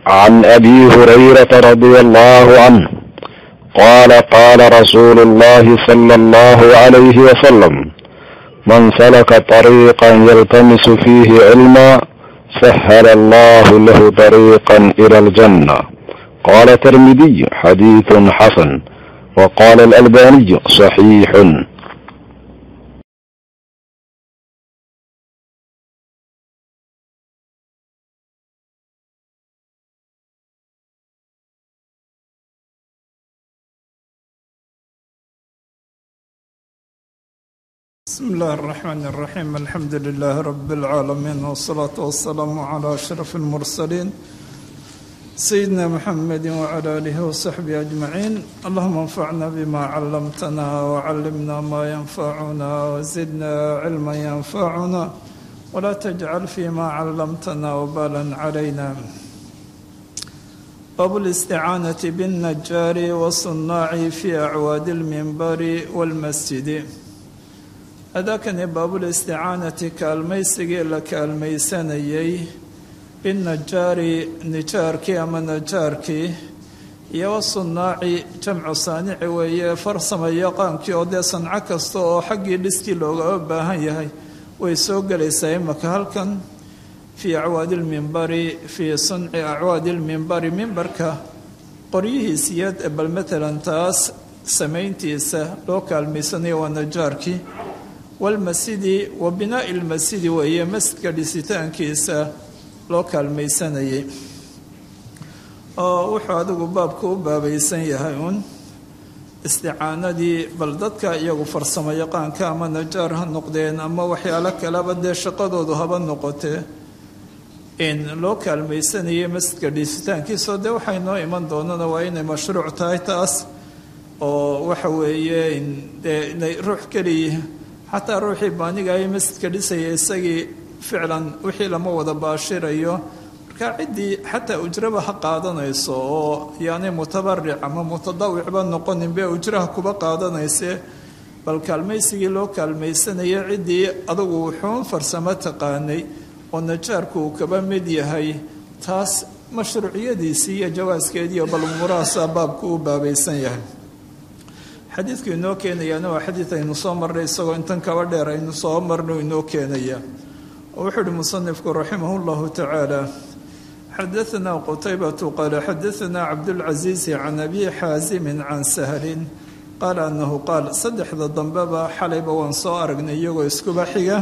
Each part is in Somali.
عن ابي هريره رضي الله عنه قال قال رسول الله صلى الله عليه وسلم من سلك طريقا يلتمس فيه علما سهل الله له طريقا الى الجنه قال الترمذي حديث حسن وقال الالباني صحيح بسم الله الرحمن الرحيم الحمد لله رب العالمين والصلاة والسلام على أشرف المرسلين سيدنا محمد وعلى آله وصحبه أجمعين اللهم انفعنا بما علمتنا وعلمنا ما ينفعنا وزدنا علما ينفعنا ولا تجعل فيما علمتنا وبالا علينا باب الاستعانة بالنجار والصناع في أعواد المنبر والمسجد adaakani baabulisticaanati kaalmaysigii la kaalmaysanayey binnajaari nijaarkii ama najaarkii iyo wasunnaaci jamcu saanici weeye farsama yaqaankii oo dee sanco kasta oo xaggii dhiskii loogaba baahan yahay way soo gelaysaa imaka halkan fii acwaadi lmimbari fii sunci acwaadi lmimbari mimbarka qoryihiisiyo bal matalan taas samayntiisa loo kaalmaysanayo waa najaarkii walmasjidi wa binaa'i lmasjidi weeye masjidka dhisitaankiisa loo kaalmaysanayay oo wuxuu adigu baabku u baabaysan yahay uun isticaanadii bal dadka iyagu farsamo yaqaanka ama najaar ha noqdeen ama waxyaalo kaleba dee shaqadoodu haba noqotee in loo kaalmaysanayay masjidka dhisitaankiisao dee waxay noo iman doonana waa inay mashruuc tahay taas oo waxa weeye dee inay ruux keliya xataa ruuxii baanigaay masjidka dhisaya isagii ficlan wixii lama wada baashirayo marka ciddii xataa ujraba ha qaadanayso oo yaanay mutabaric ama mutadawicba noqonin be ujraha kuba qaadanayse bal kaalmaysigii loo kaalmaysanaya ciddii adugu wuxuun farsamo taqaanay oo najaarku uu kaba mid yahay taas mashruuciyadiisii iyo jawaaskeediiyo bal umuurahaasaa baabku u baabaysan yahay xadiidku inoo keenayaana waa xadiid aynu soo marnay isagoo intan kaba dheer aynu soo marno inoo keenaya oo wuxuu uhi musanifku raximah llahu tacaala xadaanaa qutaybatu qaala xadaanaa cabdulcasiisi can abi xaasimin can sahlin qaala anahu qaal saddexda dambeba xalayba waan soo aragnay iyagoo iskuba xiga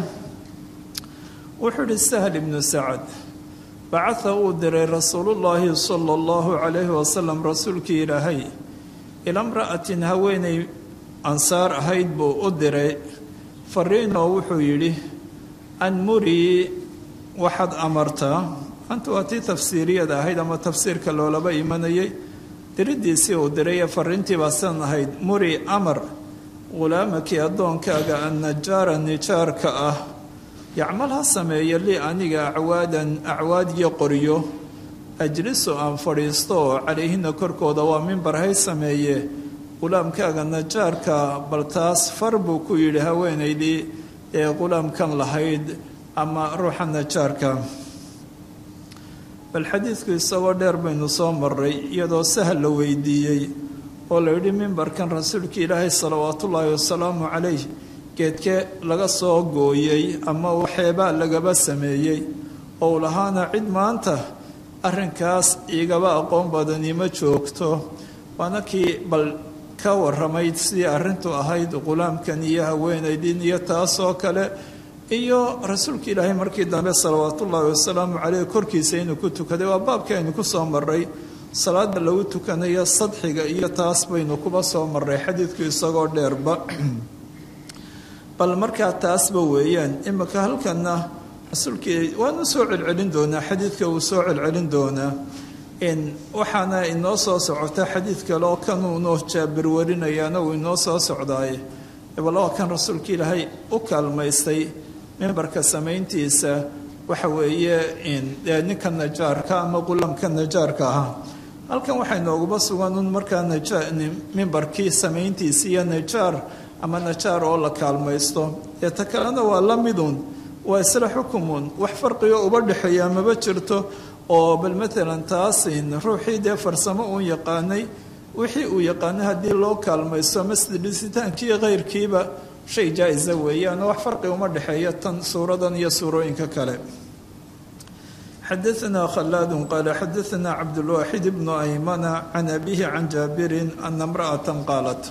wuxuu uhi sahl ibnu sacad bacatha uu diray rasuulullaahi sala allahu calayhi wasalam rasuulkii ilaahay ila mra'atin haweenay ansaar ahayd buu u diray fariinoo wuxuu yidhi an murii waxaad amartaa anta waa tii tafsiiriyada ahayd ama tafsiirka loolaba imanayay diriddiisii uu diray ee fariintii baa sidan ahayd muri amar ghulaamakii addoonkaaga annajaara nijaarka ah yacmal ha sameeya lii aniga acwaadan acwaad iyo qoryo ajlisu aan fadhiisto oo calayhina korkooda waa mimbar hay sameeye qulaamkaaga najaarka bal taas far buu ku yidhi haweenaydii ee qulaamkan lahayd ama ruuxa najaarka bal xadiidku isagoo dheer baynu soo maray iyadoo sahal la weydiiyey oo la yidhi mimbarkan rasuulka ilaahay salawaatullaahi wasalaamu calayh geedkee laga soo gooyey ama waxeebaa lagaba sameeyey oo u lahaana cid maanta arrinkaas igaba aqoon badani ma joogto waana kii bal ka warramayd sidii arrintu ahayd qulaamkan iyo haweenaydin iyo taasoo kale iyo rasuulka ilaahay markii dambe salawaatullaahi wasalaamu caleyh korkiisa inuu ku tukaday waa baabkii aynu ku soo maray salaada lagu tukanayo sadxiga iyo taas baynu kuba soo maray xadiidku isagoo dheerba bal markaa taasba weeyaan imika halkana rasuulkii waanu soo celcelin doonaa xadiidka uu soo celcelin doonaa waxaana inoo soo socota xadiid kale oo kanuunoo jaabir warinayaana uu inoo soo socdaaye bal waa kan rasuulka ilaahay u kaalmaystay mimbarka samayntiisa waxa weeye ninka najaarka ama qulaamka najaarka ahaa halkan waxay nooguba sugan un markaa mimbarkii samayntiisa iyo najaar ama najaar oo la kaalmaysto ee ta kalena waa la midun waa isla xukumun wax farqigo uba dhexeeya maba jirto oo bal matalan taasin ruuxii dee farsamo uun yaqaanay wixii uu yaqaanay haddii loo kaalmaysto masjid dhisitaankii keyrkiiba shay jaa-isa weeyaan oo wax farqi uma dhexeeya tan suuradan iyo suurooyinka kale xadaثna khلاad qال xadaثna cabdالواxid بن أymana can abihi can jaabiri ana امraأaة qaalat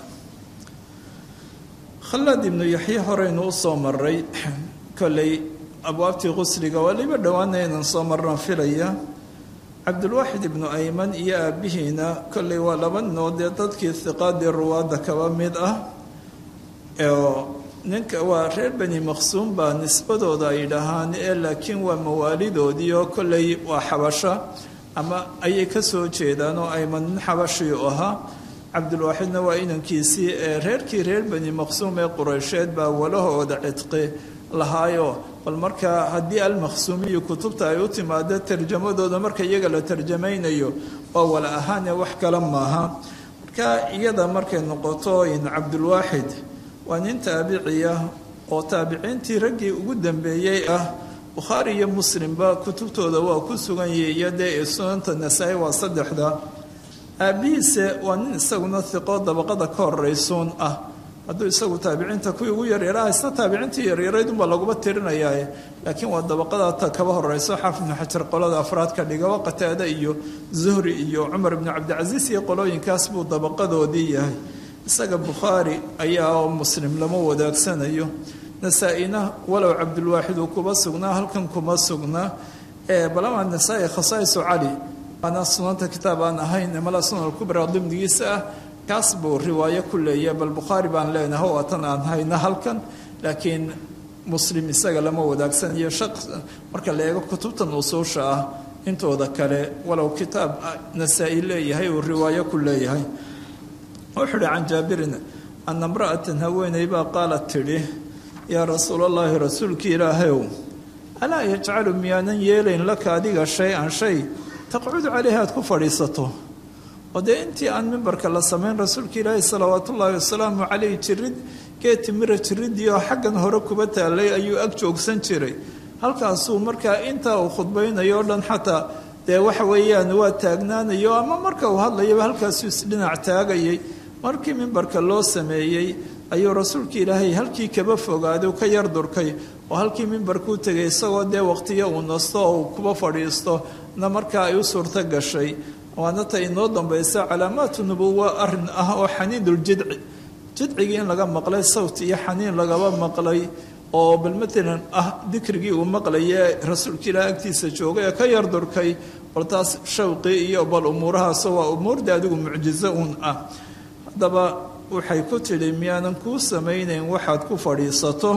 khalaad ibnu yaxye horeynu u soo maray koley abwaabtii qusliga waa liba dhowaana inaan soo marran filaya cabdulwaaxid ibnu ayman iyo aabihiina kolley waa laba noodee dadkii hiqaadii ruwaadda kaba mid ah oo ninka waa reer bani maqsuum baa nisbadooda ay dhahaan ee laakiin waa mawaalidoodii oo kolley waa xabasho ama ayay ka soo jeedaan oo ayman nin xabashii u ahaa cabdulwaaxidna waa inankiisii ee reerkii reer bani maqsuum ee qureysheed baa walahooda cidqi lahaayo bal markaa haddii almaqsuumiyu kutubta ay u timaado tarjamadooda marka iyaga la tarjamaynayo waa wala ahaane wax kale maaha marka iyada markay noqoto in cabdulwaaxid waa nin taabiciya oo taabiciintii raggii ugu dambeeyey ah bukhaari iyo muslimba kutubtooda waa ku sugan yihi iyo dee sunanta nasaa-i waa saddexda aabbihiise waa nin isaguna hiqo dabaqada ka horeysuun ah hadduu isagu taabiciinta kuwii ugu yaryaraha isna taabiciintii yaryaraydunbaa laguma tirinayaae laakiin waa dabaqada kaba horeyso xaafid ibnu xajar qolada afraad ka dhigaba qataade iyo zuhri iyo cumar ibnu cabdicasiis iyo qolooyinkaas buu dabaqadoodii yahay isaga bukhaari ayaa oo muslim lama wadaagsanayo nasaa-ina walow cabdulwaaxid uu kuba sugnaa halkan kuma sugnaa balamaa nasaa-i khasaa'isu cali waana sunanta kitaab aan ahayn mala sunan alkubra dimdigiisa ah kaas buu riwaayo ku leeyahay bal bukhaari baan leenahay waa tan aan hayna halkan laakiin muslim isaga lama wadaagsanayo shaq marka la eego kutubtan usuusha ah intooda kale walow kitaab nasaa-i leeyahay uu riwaayo ku leeyahay wuxuu uhi can jaabirin ana imra'atan haweeney baa qaalat tidhi yaa rasuulallaahi rasuulkii ilaahayow alaa yajcalu miyaanan yeelayn laka adiga shay-an shay taqcudu caleyhi aad ku fadhiisato oo dee intii aan mimbarka la samayn rasuulka ilaahi salawaatu ullaahi wasalaamu caleyh jirid geed timira jiridii oo xaggan hore kuba taalay ayuu ag joogsan jiray halkaasuu markaa intaa uu khudbaynayo o dhan xataa dee waxa weeyaan waa taagnaanayo ama marka uu hadlayaba halkaasuu isdhinac taagayay markii mimbarka loo sameeyey ayuu rasuulka ilaahay halkii kaba fogaaday ka yar durkay oo halkii mimbarkuu tegay isagoo dee waqtiyo uu nasto oo uu kuba fadhiisto na markaa ay u suurto gashay waana ta inoo dambaysa calaamaatu nubuwa arin ah oo xaniinuljidci jidcigii in laga maqlay sawt iyo xaniin lagaba maqlay oo bal matalan ah dikrigii uu maqlaye rasuulka ilaah agtiisa joogay ee ka yar durkay bal taas shawqii iyo bal umuurahaasoo waa umuurda adigu mucjizo uun ah haddaba waxay ku tidhi miyaanan kuu samaynayn waxaad ku fadhiisato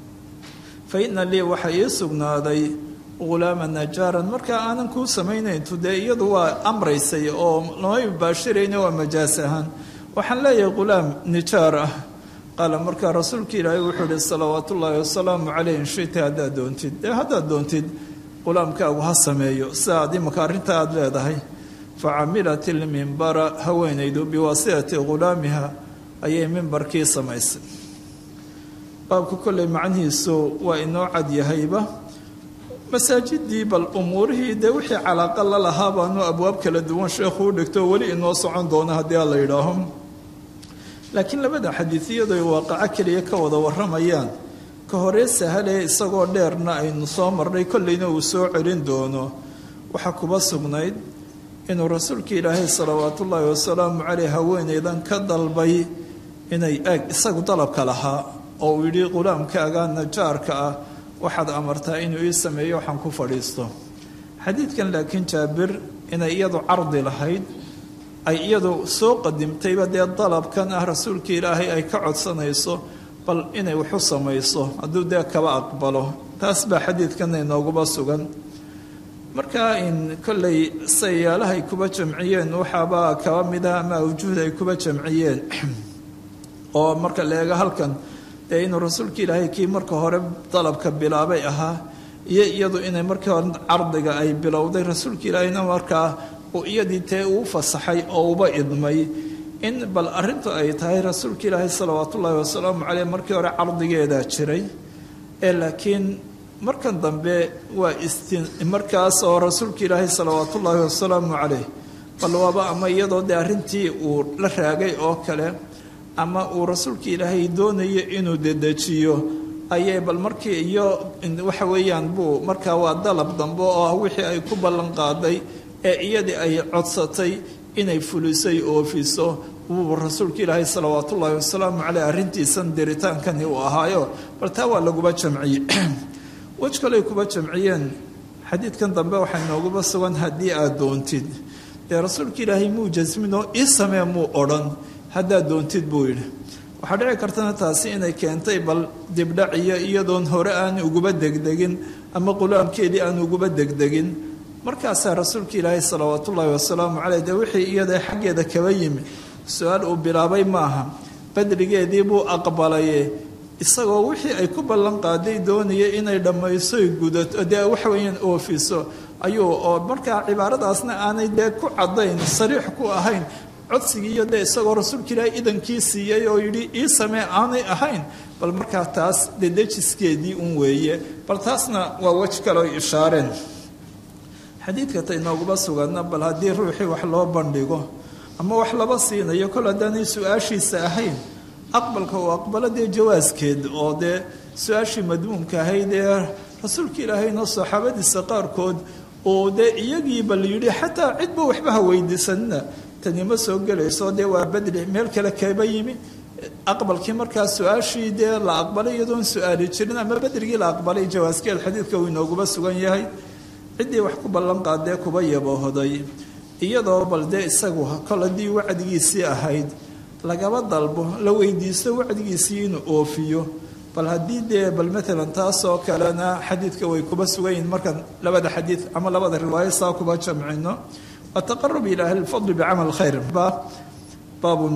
fa ina lii waxaa ii sugnaaday ghulaama najaaran markaa aanan kuu samaynayntu dee iyadu waa amraysay oo lama mubaashirayna waa majaas ahaan waxaan leeyahay ghulaam nijaar ah qaala markaa rasuulka ilaahay wuxuu ihi salawaat ullaahi wasalaamu caleyh inshita haddaad doontid dee haddaad doontid ghulaamkaagu ha sameeyo sidaad imaka arrinta aada leedahay fa camilat ilmimbara haweenaydu biwaasitati ghulaamiha ayay mimbarkii samaysay baabku kolley macnihiisu waa inoo cad yahayba masaajidii bal umuurihii dee wixii calaaqa la lahaa baanu abwaab kala duwan sheekhu u dhigto weli inoo socon doona haddii a la yidhaaho laakiin labada xadiid iyadoy waaqaco keliya ka wada warramayaan ka horee sahalee isagoo dheerna aynu soo marnay kolleyna uu soo celin doono waxaa kuba sugnayd inuu rasuulka ilaahay salawaatullaahi wasalaamu caleyh haweeneydan ka dalbay inay eeg isagu dalabka lahaa oo uu yidhi qulaamkaaga najaarka ah waxaad amartaa inuu ii sameeyo waxaan ku fadhiisto xadiidkan laakiin jaabir inay iyadu cardi lahayd ay iyadu soo qadimtayba dee dalabkan ah rasuulka ilaahay ay ka codsanayso bal inay waxu samayso hadduu dee kaba aqbalo taas baa xadiidkana inooguba sugan markaa in kolley sayaalahay kuba jamciyeen waxaabaa kaba mid ah ama awjuhda ay kuba jamciyeen oo marka la eego halkan dee inuu rasuulka ilaahay kii marka hore dalabka bilaabay ahaa iyo iyadu inay markii hore cardiga ay bilowday rasuulka ilaahayna markaa uu iyadii tee uu fasaxay oo uba idmay in bal arrintu ay tahay rasuulka ilaahay salawaatullaahi wasalaamu caleyh markii hore cardigeedaa jiray ee laakiin markan dambe waa istin markaas oo rasuulka ilaahay salawaatu ullaahi wasalaamu caleyh bal waaba ama iyadoo dee arrintii uu la raagay oo kale ama uu rasuulka ilaahay doonayo inuu dedejiyo ayay bal markii iyo waxa weeyaan buu markaa waa dalab dambe oo ah wixii ay ku ballan qaaday ee iyadii ay codsatay inay fulisay oofiso wuu rasuulka ilaahay salawaatu ullaahi wasalaamu caleyh arrintiisan diritaankani uu ahaayo bal taa waa laguba jamciyey wej kaley kuba jamciyeen xadiidkan dambe waxaa nooguba sugan haddii aad doontid dee rasuulka ilaahay muu jasminoo ii samee muu odhan haddaad doontid buu yidhi waxaa dhici kartana taasi inay keentay bal dibdhaciyo iyadoon hore aan uguba degdegin ama qulaamkeedii aan uguba degdegin markaasaa rasuulka ilaahay salawaatu ullaahi wasalaamu caleyh dee wixii iyada xaggeeda kaba yimi su-aal uu bilaabay maaha badrigeedii buu aqbalaye isagoo wixii ay ku ballan qaaday doonaya inay dhammaysoy gudato dee waxa weeyaan oofiso ayuu oo markaa cibaaradaasna aanay dee ku caddayn sariix ku ahayn codsigii iyo dee isagoo rasuulka ilaahay idankii siiyey oo yidhi ii samee aanay ahayn bal markaa taas dedejiskeedii un weeye bal taasna waa wej kale oy ishaareen xadiidka ta inooguma suganna bal haddii ruuxii wax loo bandhigo ama wax laba siinayo kol haddaanay su-aashiisa ahayn aqbalka uu aqbalo dee jawaaskeed oo dee su-aashii madmuumka ahayd ee rasuulka ilaahayna saxaabadiisa qaarkood oo dee iyagii bal yidhi xataa cidba waxba ha weydiisanina tani ma soo gelayso dee waa badri meel kale kaba yimi aqbalkii markaa su-aashii dee la aqbalay iyadoon su-aali jirin ama badrigii la aqbalay jawaaskeed xadiidka uu inooguba sugan yahay ciddii wax ku ballan qaadee kuba yabohoday iyadoo bal dee isagu kol haddii wacdigiisii ahayd lagaba dalbo la weydiisto wacdigiisii inuu oofiyo bal haddii dee bal maalan taasoo kalena xadiidka way kuba sugan yihin markaan labada xadiid ama labada riwaayo saa kuba jamcino ataqarub ila ahli lfadli bicamal khayr ba baabun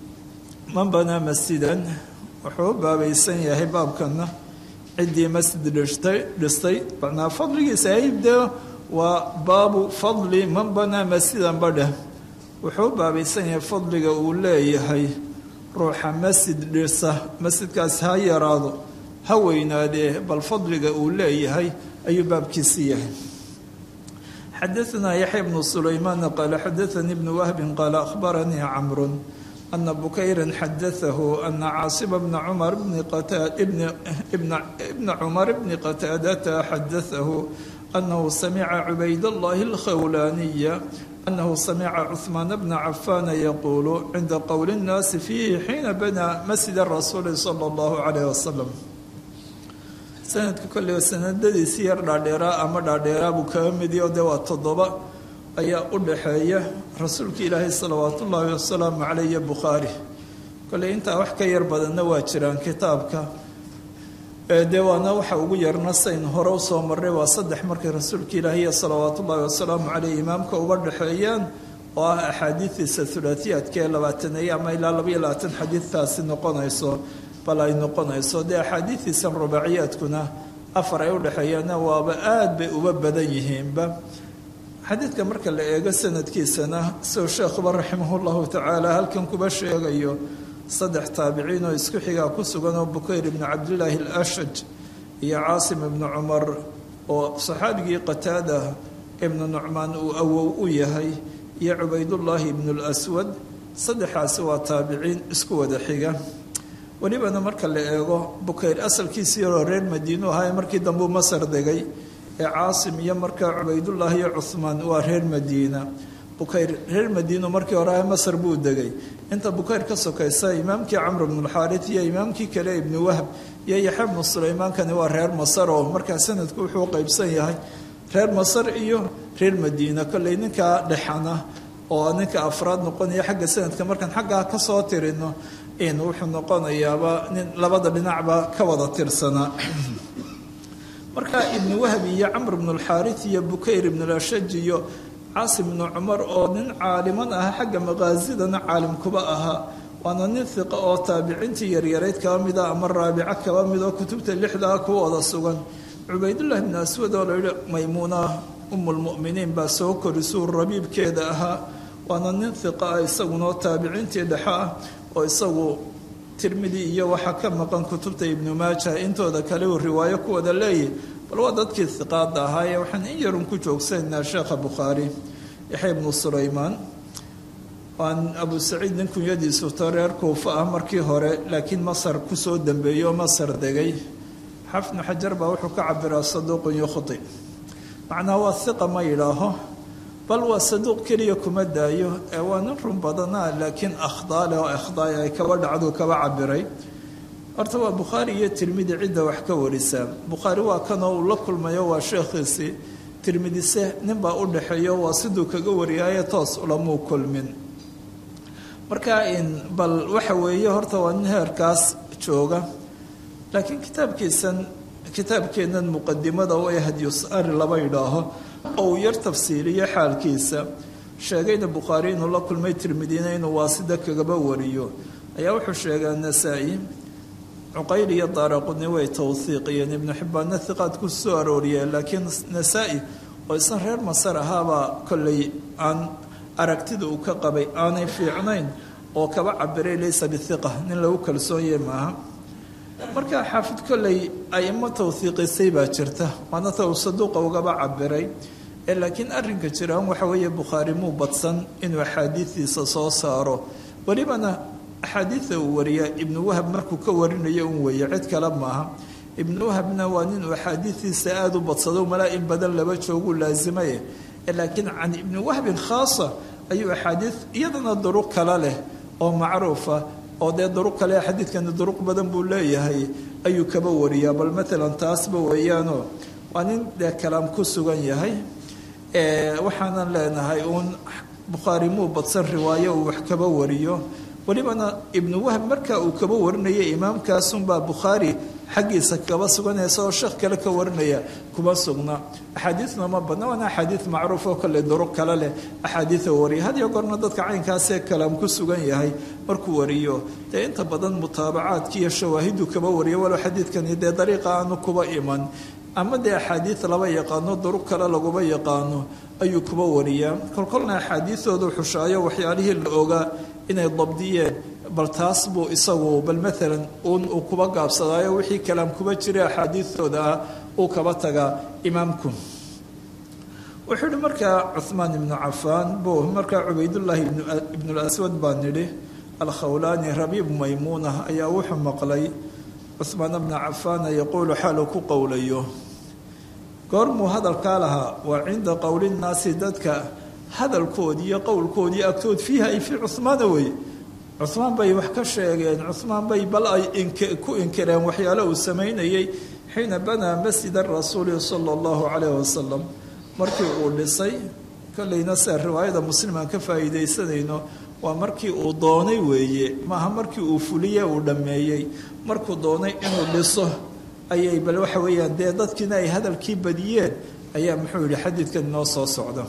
man banaa masjidan wuxuu u baabaysan yahay baabkana ciddii masjid dhistay dhistay macnaa fadligiisa ayib dee waa baabu fadli man banaa masjidan badheh wuxuu u baabaysan yahay fadliga uu leeyahay ruuxa masjid dhisa masjidkaas ha yaraado ha weynaadee bal fadliga uu leeyahay ayuu baabkiisi yahay xadaanaa yaxya bnu sulaymaan qaala xadaanii bnu wahbin qaala ahbaranii camru ana bukayra xadaahu ana caasiba bna cumar bna cumar bni qataadata xadaahu anahu samica cubayd allahi alkhawlaaniya أنه سمع عثمان بن عفان يقول عند قول الناس فيه حين بنى مسجد الرسول صلى الله عليه وسلم sanadka kolley sanadadiisi yar dhaadheeraa ama dhaadheeraa buu kaga midiyo dee waa toddoba ayaa u dhaxeeya rasuulka ilaahay salawaatu ullaahi wasalaamu caleyh iyo bukhaari kolley intaa wax ka yar badanna waa jiraan kitaabka dee waana waxa ugu yarna sayn hore usoo marray waa saddex markay rasuulka ilaahiy salawaatu ullaahi wasalaamu caleyh imaamka uga dhexeeyaan oo ah axaadiidiisa hulaatiyaadka ee labaataneeye ama ilaa labaiyo labaatan xadiidtaasi noqonayso bal ay noqonayso dee axaadiidiisan rubaaciyaadkuna afar ay udhexeeyaanna waaba aada bay uba badan yihiinba xadiidka marka la eego sanadkiisana siduu sheekhuba raximahullahu tacaala halkan kuba sheegayo saddex taabiciin oo isku xigaa ku sugan oo bukayr ibnu cabdillaahi alashaj iyo caasim ibnu cumar oo saxaabigii qataada ibnu nucmaan uu awow u yahay iyo cubaydullaahi ibnu lswad saddexaasi waa taabiciin isku wada xiga welibana marka la eego bukayr asalkiisii yaroo reer madiinu ahaa markii dambuu masar degay ee caasim iyo markaa cubaydullaahi iyo cuhmaan waa reer madiina bukayr reer madiinu markii hore ah masar buu degay inta bukayr ka sokaysa imaamkii camr bnulxaarit iyo imaamkii kale ibnu wahb iyo yaxya bnu sulaymaankani waa reer masar oo markaa sanadku wuxuu qaybsan yahay reer masar iyo reer madiina kolley ninkaa dhexana oo ninka afraad noqonaya xagga sanadka markaan xaggaa kasoo tirino in wuxuu noqonayaaba nin labada dhinacba ka wada tirsanaa marka ibnu wahbi iyo camr bnulxaarit iyo bukayr ibnulashaj iyo caasim ibnu cumar oo nin caaliman ah xagga maqaasidana caalim kuba ahaa waana nin hiqa oo taabiciintii yaryarayd kaba mida ama raabico kaba mid oo kutubta lixdaa ku wada sugan cubaydullahi bnu aswad oo layihi maymuuna umulmu'miniin baa soo korisuu rabiibkeeda ahaa waana nin hiqa ah isagunoo taabiciintii dhexe ah oo isagu tirmidi iyo waxaa ka maqan kutubta ibnu maaja intooda kale uu riwaayo ku wada leeyahy bal waa dadkii hiqaada ahaayee waxaan in yarun ku joogsanaa sheekha bukhaari yaxya ibnu sulaymaan aan abu saciid nin kunyadiisu to reer kuufa ah markii hore laakiin masar kusoo dambeeyey oo masar degay xafnu xajar baa wuxuu ka cabiraa saduuqun yukhti macnaha waa hiqa ma yidhaaho bal waa saduuq keliya kuma daayo ee waa nin run badanaa laakiin akhdaale oo akhdaay ay kaba dhacdu kaba cabiray horta waa bukhaari iyo tirmidi cidda wax ka warisaa bukhaari waa kanoo uu la kulmayo waa sheekhiisii tirmidise ninbaa u dhaxeeyo waa siduu kaga wariyaaye toos ulamuu kulmin marka in bal waxa weeye horta waa nin heerkaas jooga laakiin kitaabkiisan kitaabkeennan muqadimada oo hadyusari laba yidhaaho oo uu yar tafsiiliyo xaalkiisa sheegayna bukhaari inuu la kulmay tirmidina inuu waasida kagaba wariyo ayaa wuxuu sheegaa nasaa-i cuqayl iyo daaraquni way tawhiiqiyeen ibnu xibbaanna hiqaad ku soo arooriyeen laakiin nasaa-i oo isna reer masar ahaabaa kollay aan aragtida uu ka qabay aanay fiicnayn oo kaba cabiray laysa bihiqa nin lagu kalsoonyahe maaha marka xaafid kolley aimo tawhiiqisay baa jirta waana ta uu saduuqa ugaba cabiray ee laakiin arrinka jiraan waxa weeye bukhaari muu badsan inuu axaadiidiisa soo saaro welibana axaadiida uu wariya ibnu wahab markuu ka warinayo un weeye cid kale maaha ibnu wahabna waa nin uu axaadiidiisa aada u badsado malaa in badan laba jooguu laasimaye laakiin can ibni wahbin khaasa ayuu axaadiid iyadana duruq kale leh oo macruufa oo dee duruq kale xadiidkani duruq badan buu leeyahay ayuu kaba wariyaa bal maalan taasba weeyaanoo waa nin dee kalaam ku sugan yahay waxaanan leenahay uun bukhaari muu badsan riwaayo uu wax kaba wariyo welibana ibnu wahb marka uu kaba warinaya imaamkaasunbaa bukhaari xaggiisa kaba suganaysa oo sheekh kale ka warinaya kuma sugna axaadiidna ma badna waana axaadiid macruuf oo kale duruq kale leh axaadiida wariya had iyo goorna dadka caynkaasee kalaam ku sugan yahay markuu wariyo dee inta badan mutaabacaadki iyo shawaahidu kaba wariya walow xadiidkani dee dariiqa aanu kuba iman ama dee axaadiid laba yaqaano duruq kale laguma yaqaano ayuu kuba wariyaa kolkolna axaadiidoodu xushaayo waxyaalihii la ogaa inay dabdiyeen bal taas buu isagu bal maalan un uu kuba gaabsadaayo wixii kalaam kuba jira axaadiidtooda ah uu kaba tagaa imaamku wuxuu ihi markaa cuhmaan ibnu cafaan buu markaa cubaydullaahi ibnulaswad baa nidhi alkhawlaani rabiib maymuuna ayaa wuxuu maqlay cuhmaan bna cafaana yaquulu xaaluu ku qowlayo goormuu hadalkaa lahaa waa cinda qowlinnaasi dadka hadalkoodii iyo qowlkoodii agtood fiiha ay fii cuhmaana wey cuhmaan bay wax ka sheegeen cuhmaan bay bal ay ku inkireen waxyaalo uu samaynayey xiina banaa masjida rasuuli sala allahu calayh wasalam markii uu dhisay kollayna sida riwaayada muslim aan ka faa'iidaysanayno waa markii uu doonay weeye maaha markii uu fuliye uu dhammeeyey markuu doonay inuu dhiso ayay bal waxa weeyaan dee dadkiina ay hadalkii badiyeen ayaa muxuu yihi xadiidkan inoo soo socda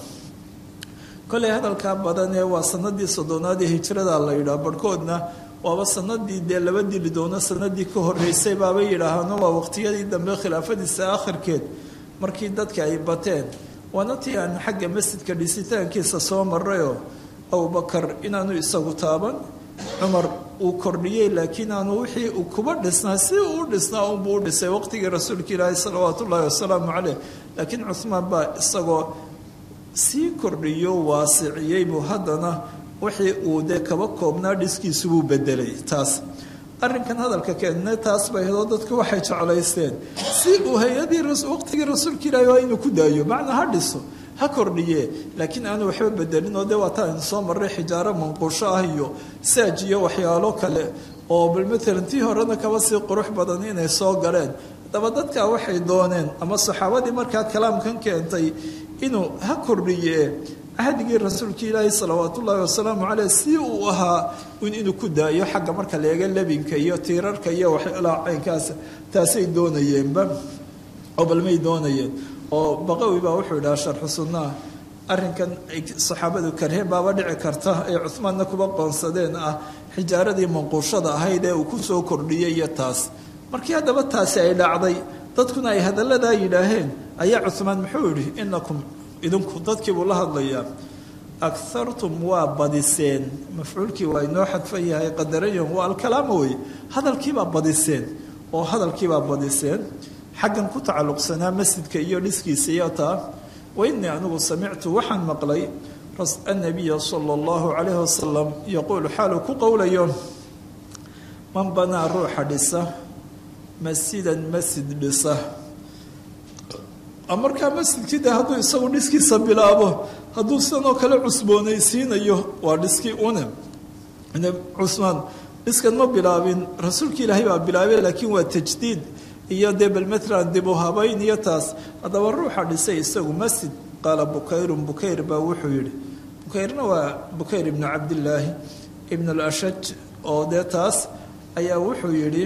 kolay hadalkaa badan ee waa sanadii soddonaad ee hijrada la yidhaah barhkoodna waaba sanadii dee laba dili doono sanadii ka horeysay baabay yidhaahaano waa waqtiyadii dambe khilaafadiisa akhirkeed markii dadka ay bateen waana tii aan xagga masjidka dhisitaankiisa soo marayoo abubakar inaanu isagu taaban cumar uu kordhiyey laakiin aanu wixii uu kuba dhisnaa si uu u dhisnaa unbuu u dhisay waqtigii rasuulka ilaahi salawaatu ullaahi wasalaamu caleyh laakiin cuhmaan baa isagoo sii kordhiyo waasiciyey buu haddana wixii uu dee kaba koobnaa dhiskiisubuu bedelay taas arrinkan hadalka keenne taas bay hadoo dadku waxay jeclaysteen si uu hay-adii waqtigii rasuulka ilaahi waa inuu ku daayo macnaa ha dhiso ha kordhiye laakiin aanu waxba bedelin oo dee waa taa aynu soo marray xijaaro manquusho ah iyo saaj iyo waxyaalo kale oo bal matalan tii horena kaba sii qurux badan inay soo galeen haddaba dadkaa waxay dooneen ama saxaabadii markaa kalaamkan keentay inuu ha kordhiye cahdigii rasuulka ilaahi salawaat ullaahi wasalaamu caleyh si uu ahaa inuu ku daayo xagga marka leega lebinka iyo tiirarka iyo waxyaalaha caynkaas taasay doonayeenba oo balmay doonayeen oo baqawi baa wuxuu idhaha sharxu sunnaha arrinkan ay saxaabadu karheen baaba dhici karta ay cuhmaanna kuba qoonsadeen ah xijaaradii manquushada ahayd ee uu ku soo kordhiyey iyo taas markii haddaba taasi ay dhacday dadkuna ay hadalladaa yidhaaheen ayaa cuhmaan muxuu yidhi inakum idinku dadkii buu la hadlayaa akartum waa badiseen mafcuulkii waa inoo xadfan yahay qadarayan waa alkalaama wey hadalkiibaa badiseen oo hadalkiibaa badiseen xaggan ku tacalluqsanaa masjidka iyo dhiskiisa iyo taa wa innii anigu samictu waxaan maqlay annabiya sala allahu calayhi wasalam yaquulu xaaluu ku qowlayo man banaa ruuxa dhisa masjidan masjid dhisa markaa masjidkii de hadduu isagu dhiskiisa bilaabo hadduu sidanoo kale cusboonaysiinayo waa dhiskii une cusmaan dhiskan ma bilaabin rasuulka ilaahay baa bilaabay laakiin waa tajdiid iyo dee bal matlan dib u habayn iyo taas haddaba ruuxa dhisay isagu masjid qaala bukayrun bukayr baa wuxuu yidhi bukayrna waa bukayr ibnu cabdillaahi ibn alashaj oo dee taas ayaa wuxuu yidhi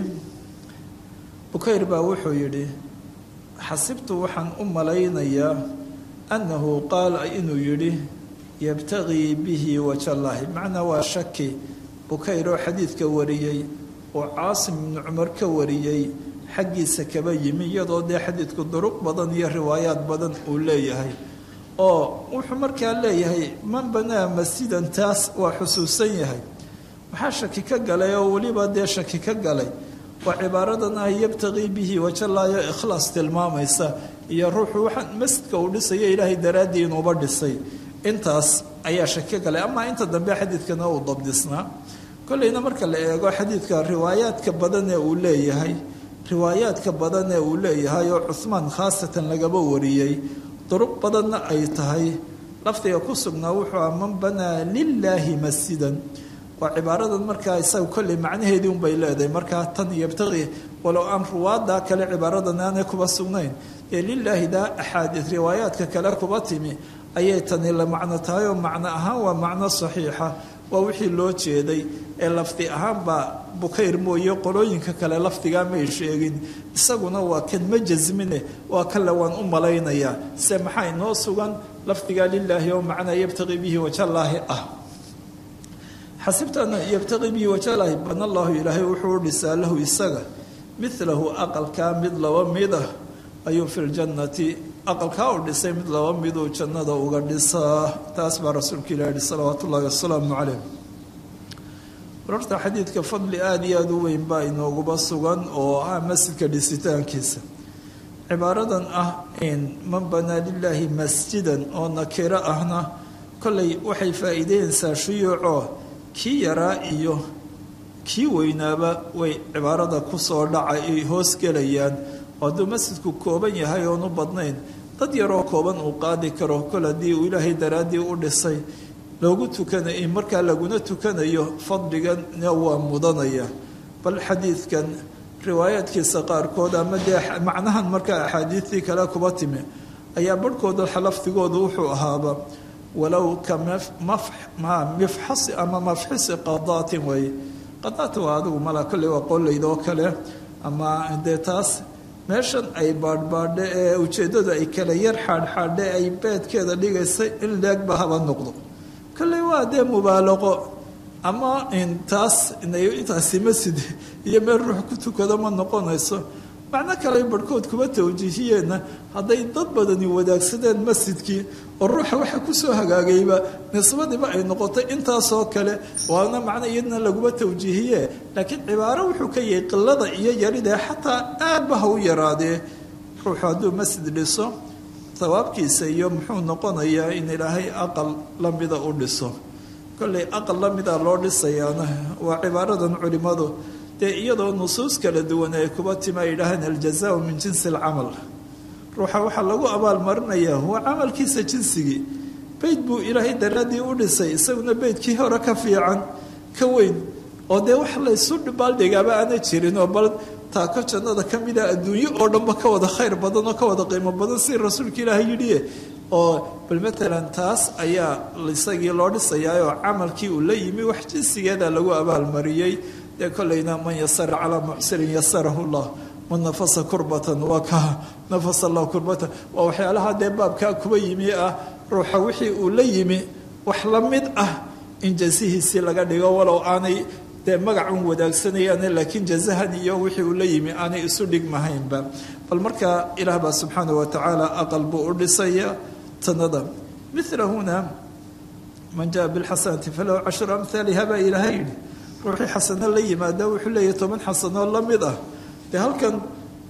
bukayr baa wuxuu yidhi xasibtu waxaan u malaynayaa annahu qaala inuu yidhi yabtagii bihi wajallaahi macnaa waa shaki bukayr oo xadiidka wariyey oo caasim ibnu cumar ka wariyey xaggiisa kaba yimi iyadoo dee xadiidku duruq badan iyo riwaayaad badan uu leeyahay oo wuxuu markaa leeyahay man banaa masjidan taas waa xusuusan yahay maxaa shaki ka galay oo weliba dee shaki ka galay waa cibaaradan ah yabtagii bihi wajallaayo ikhlaas tilmaamaysa iyo ruuxu waxaa masjidka uu dhisayo ilaahay daraaddii inuuba dhisay intaas ayaa shaki ka galay amaa inta dambe xadiidkana uu dabdisnaa kolleyna marka la eego xadiidka riwaayaadka badan ee uu leeyahay riwaayaadka badan ee uu leeyahay oo cuhmaan khaasatan lagaba wariyey duruq badanna ay tahay lafdiga ku sugnaa wuxuu ah man banaa lilaahi masjidan waa cibaaradan markaa isaga kolley macnaheedii unbay leedahay markaa tan yabtaqii walow aan ruwaaddaa kale cibaaradan aanay kuba sugnayn ee lilaahi daa axaadiid riwaayaadka kale kuba timi ayay tani la macno tahay oo macno ahaan waa macno saxiixa waa wixii loo jeeday ee lafdi ahaanbaa bukayr mooye qolooyinka kale lafdigaa may sheegin isaguna waa kan ma jasmine waa kale waan u malaynayaa se maxaa inoo sugan lafdigaa lilaahi oo macnaa yabtaqii bihi wajallaahi ah xasibtana yabtaqii bihi wajallaahi bana allahu ilaahay wuxuu u dhisaa lahu isaga milahu aqalkaa mid laba mid ah ayuu fi ljannati aqalkaa u dhisay mid laba miduu jannada uga dhisaa taas baa rasuulka ilah yihi salawaatu ullahi wasalaamu calayh wararta xadiidka fadli aada iyo aada u weyn baa inooguba sugan oo ah masjidka dhisitaankiisa cibaaradan ah in man banaa lilaahi masjidan oo nakiro ahna kollay waxay faa'iideynaysaa shuyuucoo kii yaraa iyo kii weynaaba way cibaarada kusoo dhacay ay hoos gelayaan hadduu masjidku kooban yahay oonu badnayn dad yaroo kooban uu qaadi karo kol haddii uu ilaahay daraaddii u dhisay loogu tukanayo markaa laguna tukanayo fadligana waa mudanaya bal xadiidkan riwaayaadkiisa qaarkood ama dee macnahan markaa axaadiidtii kale kuba timi ayaa barhkooda lafdigoodu wuxuu ahaaba walow ka mifxasi ama mafxisi qadaatin weeye qadaata waa adigu mala kolley waa qolaydoo kale ama dee taas meeshan ay baadhbaadhe ee ujeeddadu ay kala yar xaadhxaadhe ay beedkeeda dhigaysay in leegba haba noqdo kolley waa dee mubaalaqo ama intaas intaasi masjid iyo meel ruux ku tukado ma noqonayso macno kale barhkood kuba tawjiihiyeenna hadday dad badani wadaagsadeen masjidkii oo ruuxa waxa kusoo hagaagayba nisbadiiba ay noqotay intaasoo kale waana macno iyadna laguma tawjiihiye laakiin cibaaro wuxuu ka yahay qilada iyo yaridee xataa aadba ha u yaraadee ruuxu hadduu masjid dhiso hawaabkiisa iyo muxuu noqonayaa in ilaahay aqal lamida u dhiso kolley aqal lamida loo dhisayaana waa cibaaradan culimmadu dee iyadoo nusuus kala duwan ay kuba tima ay yidhaahaan aljazaau min jinsi alcamal ruuxa waxaa lagu abaalmarinayaa waa camalkiisa jinsigii beyd buu ilaahay daraaddii u dhisay isaguna beydkii hore ka fiican ka weyn oo dee wax laysu baaldhigaaba aana jirin oo bal taako jannada ka mida adduunyo oo dhanba ka wada khayr badan oo ka wada qiimo badan si rasuulka ilaahay yidhiye oo bal matalan taas ayaa isagii loo dhisayaa oo camalkii uu la yimi wax jinsigeeda lagu abaalmariyey dee kollayna man yasara calaa mucsirin yasarahu llah man nafasa kurbatan waa ka nafasa allah kurbatan waa waxyaalaha dee baabkaa kuba yimi ah ruuxa wixii uu la yimi wax la mid ah in jasihiisii laga dhigo walow aanay dee magacun wadaagsanayaan laakiin jazahan iyo wixii uu la yimi aanay isu dhigmahaynba bal markaa ilaah baa subxaana wa tacaala aqal buu u dhisaya tanada mila huna man jaa bilxasanati falahu cashru amhaaliha baa ilaahay yidhi ruuxii xasano la yimaada wuxuu leeyahy toban xasanoo la mid ah dee halkan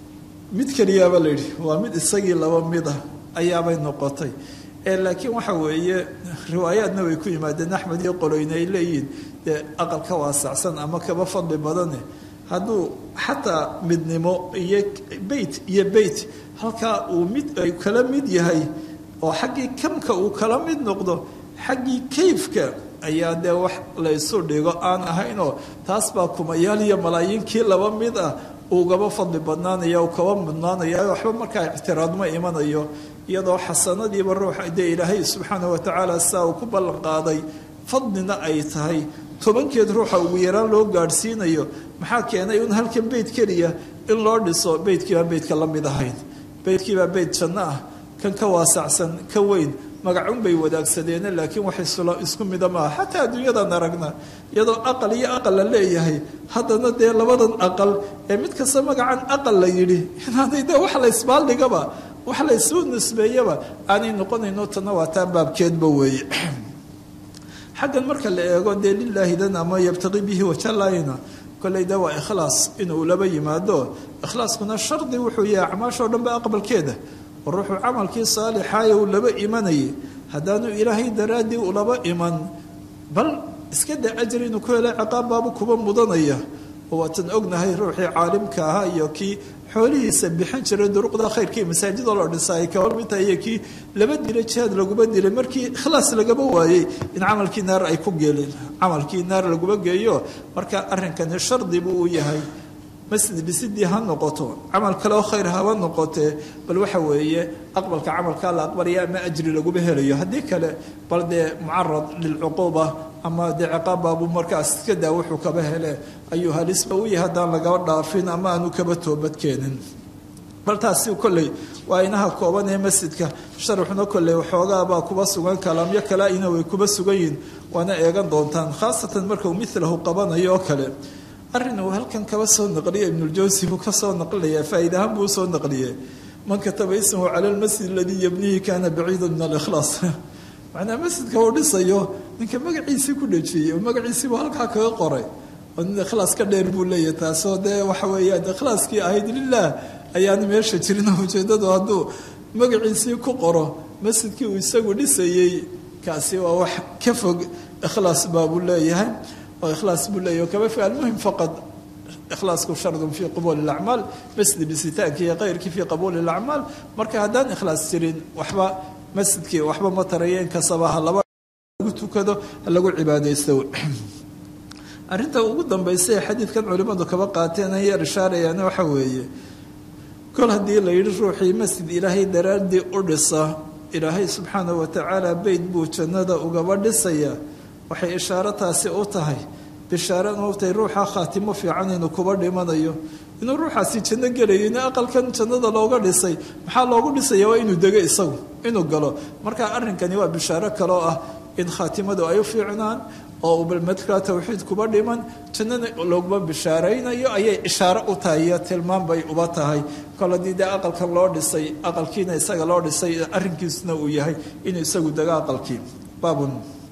mid keliyaaba la yidhi waa mid isagii laba mid ah ayaabay noqotay laakiin waxa weeye riwaayaadna way ku yimaadeen axmed iyo qoloyne ay leeyihiin dee aqal ka waasacsan ama kaba fadli badane hadduu xataa midnimo iyo beyt iyo beyt halkaa uu mid ay kala mid yahay oo xaggii kamka uu kala mid noqdo xaggii kayfka ayaa dee wax la ysu dhigo aan ahaynoo taas baa kumayaal iyo malaayiinkii laba mid ah ugaba fadli badnaanaya u kaba mudnaanaya waxba markaa ictiraadma imanayo iyadoo xasanadiiba ruuxa dee ilaahay subxaana watacaala saa uu ku ballan qaaday fadlina ay tahay tobankeed ruuxa ugu yaraan loo gaadhsiinayo maxaa keenay un halkan beyt keliya in loo dhiso beytkiibaa beytka la mid ahayn beytkiibaa beyt janno ah kan ka waasacsan ka weyn magacun bay wadaagsadeene laakiin wax isku mida maaha xataa adduunyadan aragna iyadoo aqal iyo aqal la leeyahay haddana dee labadan aqal ee mid kasta magacan aqal la yidhi inaanay dee wax la isbaaldhigaba wax la isu nisbeeyaba aanay noqonayno tana waa taa baabkeedba weeye xaggan marka la eego dee lilaahidan ama yabtaqi bihi wajalayna kolley de waa ikhlaas inuu laba yimaado ikhlaaskuna shardi wuxuu yahay acmaashoo dhan ba aqbalkeeda oo ruuxuu camalkii saalixaaya uu laba imanayay haddaanu ilaahay daraaddii ulaba iman bal iska da ajri inuu ku helay ciqaab baabu kuba mudanaya oo waatan ognahay ruuxii caalimka ahaa iyo kii xoolihiisa bixin jiray duruqda khayrkii masaajidoo la dhisa ay kaba mid tahay iyo kii laba dila jihaad laguma dilay markii ikhlaas lagaba waayey in camalkii naar ay ku geelin camalkii naar laguma geeyo marka arrinkani shardi buu u yahay masjid dhisidii ha noqoto camal kale oo khayr haba noqotee bal waxa weeye aqbalka camalkaa la aqbalaya ama ajri laguma helayo haddii kale bal dee mucarad lilcuquuba ama dee ciqaabbaabu markaas iska daa wuxuu kaba hele ayuu halisba u yahay haddaan lagaba dhaafin ama aanu kaba toobadkeenin bal taasi kolley waa inaha kooban ee masjidka sharaxuna kolley waxoogaabaa kuba sugan kalaamyo kale ina way kuba sugan yihin waana eegan doontaan khaasatan markau milahu qabanayo oo kale arrin uu halkan kaba soo naqliya ibnuljawsi buu ka soo naqlinaya faa'iidahaan buu usoo naqliyey man kataba ismahu cala lmasjid aladii yabnihi kana baciida min alikhlaas macnaa masjidka uu dhisayo ninka magaciisii ku dhejiyey oo magaciisii buu halkaa kaga qoray oo nin ikhlaas ka dheer buu leeyahy taasoo dee waxa weeyaan ikhlaaskii ahayd lilah ayaana meesha jirin ujeeddadu hadduu magaciisii ku qoro masjidkii uu isagu dhisayey kaasi waa wax ka fog ikhlaas baabuu leeyahay oo ikhlaas buu leeyahy kaba fog almuhim faqad ikhlaasku shardun fii qabuuli lacmaal masjid dhisitaanki iyo kayrkii fii qabuuli lacmaal marka haddaan ikhlaas jirin waxba masjidkii waxba ma taraya in kastaba ha laba lagu tukado ha lagu cibaadaysto arrinta ugu dambaysa ee xadiidkan culimmadu kaba qaateen ay yar ishaarayaan waxa weeye kol haddii la yidhi ruuxii masjid ilaahay daraaddii u dhisa ilaahay subxaana wa tacaala beyt buu jannada ugaba dhisaya waxay ishaaro taasi u tahay bishaare u tahay ruuxa khaatimo fiican inuu kuba dhimanayo inuu ruuxaasi janno gelayo in aqalkan jannada looga dhisay maxaa loogu dhisaya waa inuu dego isagu inuu galo marka arrinkani waa bishaaro kaloo ah in khaatimadu ay u fiicnaan oo uu balmadkaa tawxiid kuba dhiman jannana looguma bishaaraynayo ayay ishaaro u tahay iyo tilmaan bay uba tahay kol haddii dee aqalkan loo dhisay aqalkiina isaga loo dhisay arrinkiisuna uu yahay inuu isagu dego aqalkii baabun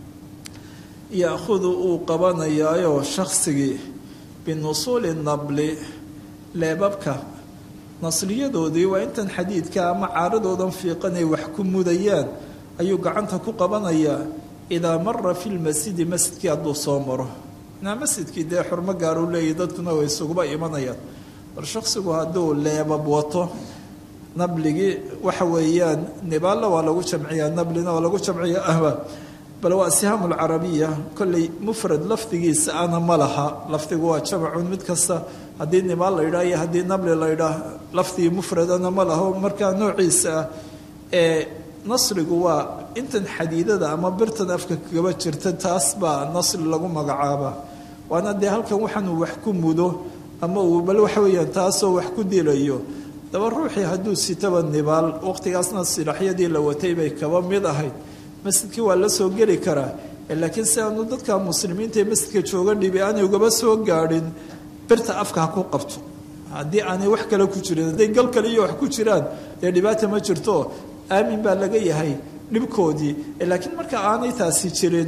yaahudu uu qabanayaayo shaksigii binusuuli nabli leebabka nasliyadoodii waa intan xadiidka ama caaradoodan fiiqanay wax ku mudayaan ayuu gacanta ku qabanayaa idaa mara fi lmasjidi masjidkii hadduu soo maro naa masjidkii dee xurmo gaaruu leeyahy dadkuna way isuguba imanayaan bal shaksigu hadduu leebab wato nabligii waxa weeyaan nibaalla waa lagu jamciyaa nablina waa lagu jamciya ahba bal waa sihaamu lcarabiya kolley mufrad lafdigiisa ana ma laha lafdigu waa jamacun mid kasta haddii nibaal la yidhaah iyo haddii nabli la yidhaah lafdigii mufradana ma laho markaa noociisa ah ee nasrigu waa intan xadiidada ama birtan afka kagaba jirta taas baa nasri lagu magacaaba waana dee halkan waxaanuu wax ku mudo ama uu bal waxa weeyaan taasoo wax ku dilayo daba ruuxii hadduu sitaba nibaal waqtigaasna silaxyadii la watay bay kaba mid ahayd masjidkii waa la soo geli karaa laakiin si aanu dadka muslimiinta ee masjidka jooga dhibi aanay ugaba soo gaadhin birta afka ha ku qabto haddii aanay wax kale ku jirin hadday gal kale iyo wax ku jiraan dee dhibaata ma jirto aamin baa laga yahay dhibkoodii laakiin marka aanay taasi jirin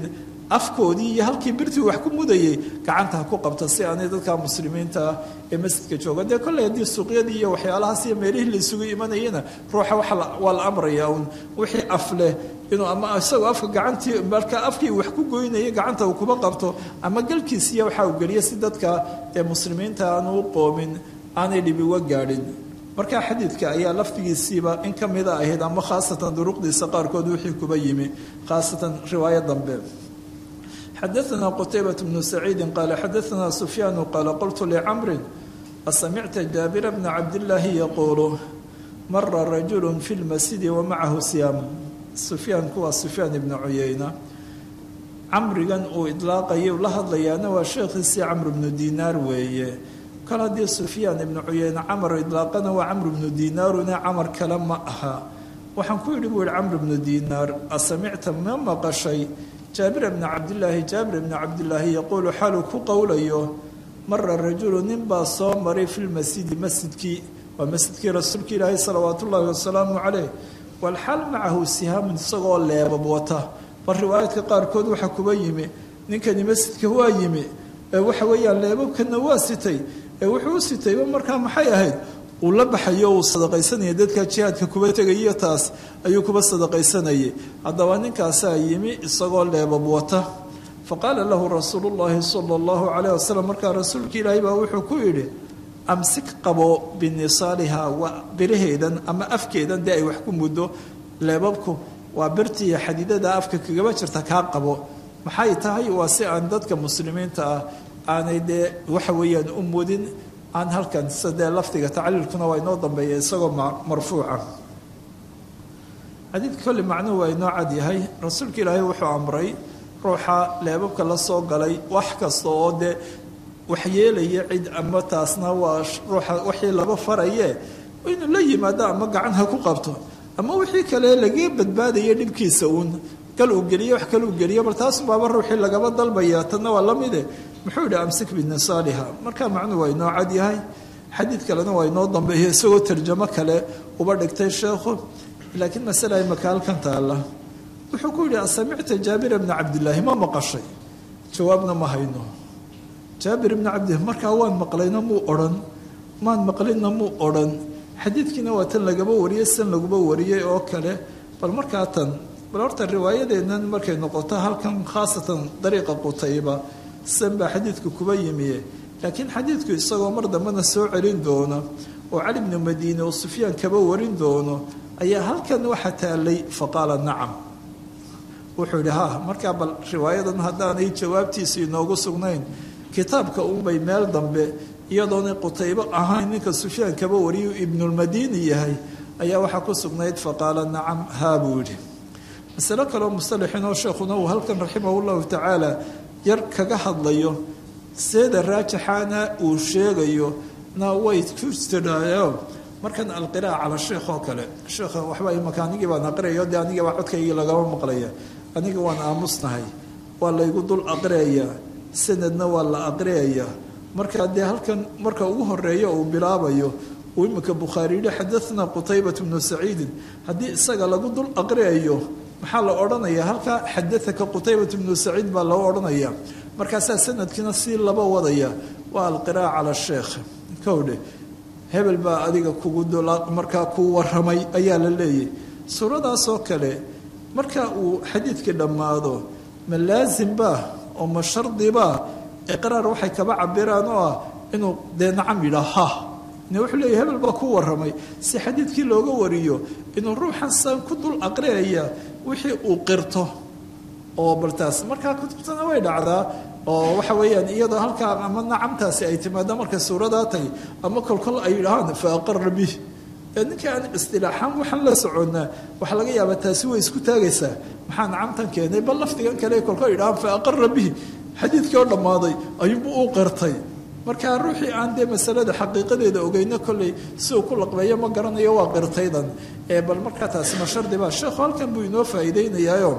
afkoodii iyo halkii birtii wax ku mudayay gacanta ha ku qabta si aanay dadka muslimiinta ah ee masjidka jooga dee kolley haddii suuqyadii iyo waxyaalahaas iyo meelihii la isugu imanayana ruuxa waa la amrayaa un wixii af leh inuu ama isagoo afka gacantii marka afkii wax ku goynaya gacanta uu kuba qabto ama galkiisiiya waxa uu geliya si dadka ee muslimiinta aanu u qoomin aanay dhibi uga gaadhin marka xadiidka ayaa laftigiisiiba in ka mida ahayd ama khaasatan duruqdiisa qaarkood wixii kuba yimi khaasatan riwaayo dambe xadaثna qtaybaة bnu saciidi qaala xadaثna sufyaanu qaala qultu licamri asamicta jaabira bna cabdillaahi yaquulu mara rajulu fi lmasjidi wamacahu siyaam sufyaanku waa sufyaan ibna cuyeyna camrigan uu idlaaqayay la hadlayaana waa sheekhiisii camr bnu dinaar weeye kol haddii sufyaan ibnu cuyeyne camar idlaaqana waa camr bnu dinaaruna camar kale ma aha waxaan ku yidhi buu yihi camr bnu dinaar asamicta ma maqashay jaabir bna cabdilaahi jaabir bna cabdilaahi yaquulu xaaluu ku qowlayo mara rajulu nin baa soo maray fi lmasjidi masjidkii waa masjidkii rasuulka ilaahi salawaat ullaahi wasalaamu caleyh walxaal macahu sihaamun isagoo leebab wata bal riwaayaadka qaarkood waxaa kuba yimi ninkani masjidka waa yimi ee waxa weeyaan leebabkana waa sitay ee wuxuu u sitayba markaa maxay ahayd uu la baxayo uu sadaqaysanaya dadka jihaadka kuba tegayiyo taas ayuu kuba sadaqaysanayay haddaba ninkaasaa yimi isagoo leebab wata faqaala lahu rasuulu llaahi sala allahu calayh wasalam markaa rasuulka ilaahay baa wuxuu ku yidhi amsik qabo binisaaliha waa biraheedan ama afkeedan dee ay wax ku muddo leebabku waa birtiiyo xadiidada afka kagaba jirta kaa qabo maxay tahay waa si aan dadka muslimiinta ah aanay dee waxa weeyaan u mudin aan halkan sida dee lafdiga tacliilkuna waa inoo dambeeya isagoo marfuuca xadiidka kolle macnuhu waa inoo cad yahay rasuulka ilaahay wuxuu amray ruuxa leebabka la soo galay wax kasta oo dee waxyeelaya cid ama taasna waa ruuxa wixii laba faraye inuu la yimaado ama gacan ha ku qabto ama wixii kale laga badbaadaya dhibkiisa uun kal uu geliye wax kal uu geliye bal taas baaba ruuxii lagaba dalbaya tanna waa lamide muxuu yidhi amsik binisaaliha markaa macnuhu waa inoo cad yahay xadiid kalena waa inoo dambeeya isagoo tarjamo kale uba dhigtay sheekhu laakiin masala imaka halkan taalla wuxuu ku yidhi asamicta jaabira bna cabdillaahi ma maqashay jawaabna ma hayno jaabir ibna cabdillahi markaa waan maqlayna muu odhan maan maqlinna muu odhan xadiidkiina waa tan lagaba wariyey san laguba wariyey oo kale bal markaa tan bal horta riwaayadeennan markay noqoto halkan khaasatan dariiqa qutayba san baa xadiidku kuba yimiye laakiin xadiidku isagoo mar dambena soo celin doono oo cali bnu madiine oo sufyaan kaba warin doono ayaa halkan waxa taalay faqaala nacam wuxuu yidhi ha markaa bal riwaayadan haddaanay jawaabtiisa inoogu sugnayn kitaabka unbay meel dambe iyadoonay qutaybo ahayn ninka sufyaan kaba wariyu ibnulmadiini yahay ayaa waxaa ku sugnayd faqaala nacam haa buu yidhi masalo kaleo musalaxinoo sheekhuna uu halkan raximahullahu tacaala yar kaga hadlayo seeda raajixaana uu sheegayo na way ku tidhaayo markan alqiraa'a cala sheekh oo kale sheekha waxba imaka anigii baan aqriyayo dee anigii baa codkaygii lagama maqlaya aniga waan aamusnahay waa laygu dul aqriyayaa sanadna waa la aqriyayaa marka dee halkan marka ugu horeeyo uu bilaabayo uu imika bukhaari yihi xadathna qutaybat bnu saciidin haddii isaga lagu dul aqriyayo maxaa la odhanaya halkaa xadaaka qutaybat bnu saciid baa loo odhanaya markaasaa sanadkiina sii laba wadaya waa alqiraa'a cala sheekh kowdhe hebel baa adiga kugu markaa kuu waramay ayaa la leeyahy suuradaasoo kale marka uu xadiidkii dhammaado ma laazimbaa oo ma shardibaa iqraar waxay kaba cabiraan oo ah inuu dee nacam yidhaa ha ne wuxuu leeyahy hebel baa ku waramay si xadiidkii looga wariyo inuu ruuxan saan ku dul aqriyaya wixii uu qirto oo baltaas markaa kutubtana way dhacdaa oo waxa weeyaan iyadoo halkaa ama nacamtaasi ay timaado markay suuradaa tahay ama kolkol ay yidhahaan fa aqara bih ee ninkii aan istilaaxaan waxaan la soconnaa waxaa laga yaabaa taasi way isku taagaysaa maxaa nacamtan keenay bal lafdigan kale kolkol yidhahaan fa aqara bih xadiidkii oo dhammaaday ayuunbu u qirtay markaa ruuxii aan dee masalada xaqiiqadeeda ogeyno kolley si uu ku laqbeeyo ma garanayo waa qirtaydan ee bal markaa taasi ma shardibaa sheekhu halkan buu inoo faa'iideynayaayo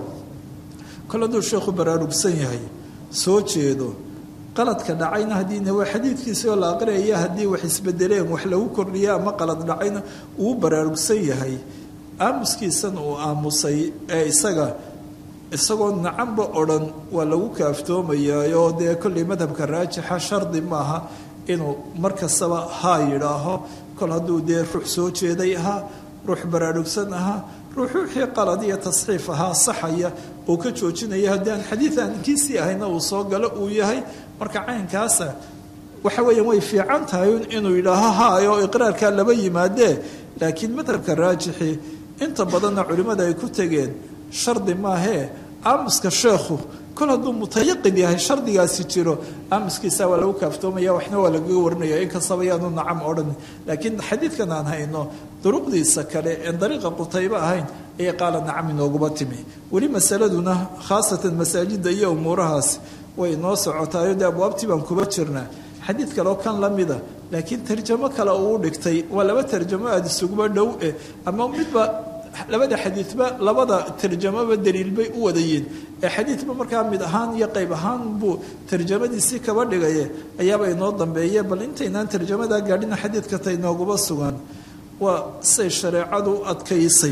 kol hadduu sheekhu baraarugsan yahay soo jeedo qaladka dhacayna haddiina waa xadiidkiisi oo la aqriyaya haddii wax isbedeleen wax lagu kordhiya ama qalad dhacayna uu baraarugsan yahay aamuskiisan uu aamusay ee isaga isagoo nacanba odhan waa lagu kaaftoomayaayoo dee kollay madhabka raajixa shardi maaha inuu mar kastaba haa yidhaaho kol hadduu dee ruux soo jeeday ahaa ruux baraarugsan ahaa ruux ruuxii qalad iyo tasxiif ahaa saxaya oo ka joojinaya haddii aan xadiid aan kiisii ahayna uu soo galo uu yahay marka caynkaasa waxa weeyaan way fiican tahay inuu yidhaaho haayo iqraarkaa laba yimaadee laakiin madhabka raajixi inta badanna culimmada ay ku tegeen shardi maahee aamuska sheekhu kol hadduu mutayaqin yahay shardigaasi jiro aamuskiisa waa lagu kaaftoomaya waxna waa lagaga warinaya inkastaba yaanu nacam odhan laakiin xadiidkan aan hayno duruqdiisa kale een dariiqa qutaybo ahayn ayay qaala nacam inooguma timi weli masaladuna khaasatan masaajida iyo umuurahaas way noo socotaayo dee abwaabtii baan kuba jirnaa xadiid kaleo kan la mida laakiin tarjamo kale uu dhigtay waa laba tarjamo aada isuguba dhow eh ama midba labada xadiidba labada tarjamoba daliil bay u wadayiin ee xadiidba markaa mid ahaan iyo qayb ahaan buu tarjamadiisii kaba dhigaye ayaaba inoo dambeeye bal intaynaan tarjamadaa gaadhina xadiidka ta inooguma sugan waa say shareecadu u adkaysay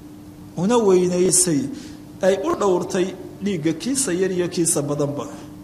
una weynaysay ay u dhowrtay dhiigga kiisa yar iyo kiisa badanba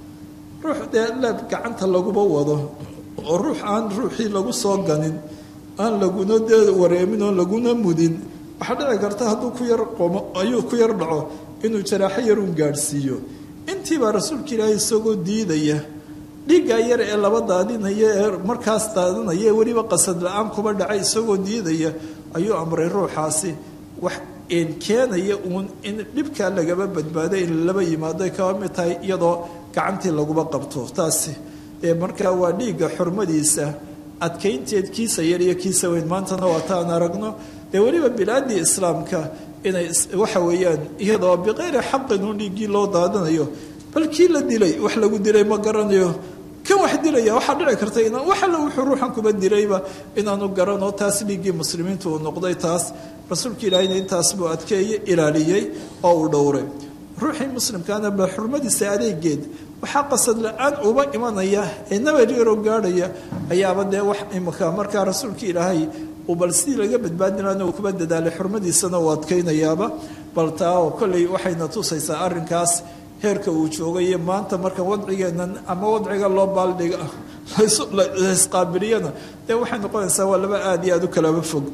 ruux dee leeb gacanta laguma wado oo ruux aan ruuxii lagu soo ganin aan laguna dee wareemin oo laguna mudin waxaa dhici karta hadduu ku yar qomo ayuu ku yar dhaco inuu jaraaxo yarun gaadhsiiyo intiibaa rasuulka ilaahay isagoo diidaya dhiiggaa yar ee laba daadinaya ee markaas daadinaya ee weliba qasad la-aan kuba dhacay isagoo diidaya ayuu amray ruuxaasi wax keenaya uun in dhibkaa lagaba badbaado in laba yimaado ay kaba mid tahay iyadoo gacantii laguba qabto taasi ee markaa waa dhiigga xurmadiisa adkaynteed kiisa yar iyo kiisa weyn maantana waa taan aragno dee weliba bilaadii islaamka inay waxa weeyaan iyadoo biqayri xaqin un dhiiggii loo daadinayo bal kii la dilay wax lagu dilay ma garanayo kan wax dilaya waxaa dhici karta inaan wax alla wuxuu ruuxan kuba dilayba inaanu garanoo taas dhiiggii muslimiintu uu noqday taas rasuulka ilaahayna intaas buu adkeeye ilaaliyey oo uu dhowray ruuxii muslimkaana ba xurmadiisa adeegeed waxaa qasad la-aan uba imanaya ee nabaryaro gaadhaya ayaaba dee wax imika markaa rasuulka ilaahay uu bal sidii laga badbaadinana uu kuba dadaalay xurmadiisana uu adkaynayaaba bal taa oo kolley waxayna tusaysaa arrinkaas heerka uu joogayo maanta marka wadcigeennan ama wadciga loo baaldhiga laisqaabiliyana dee waxay noqonaysaa waa laba aada iyo aada u kalaba fog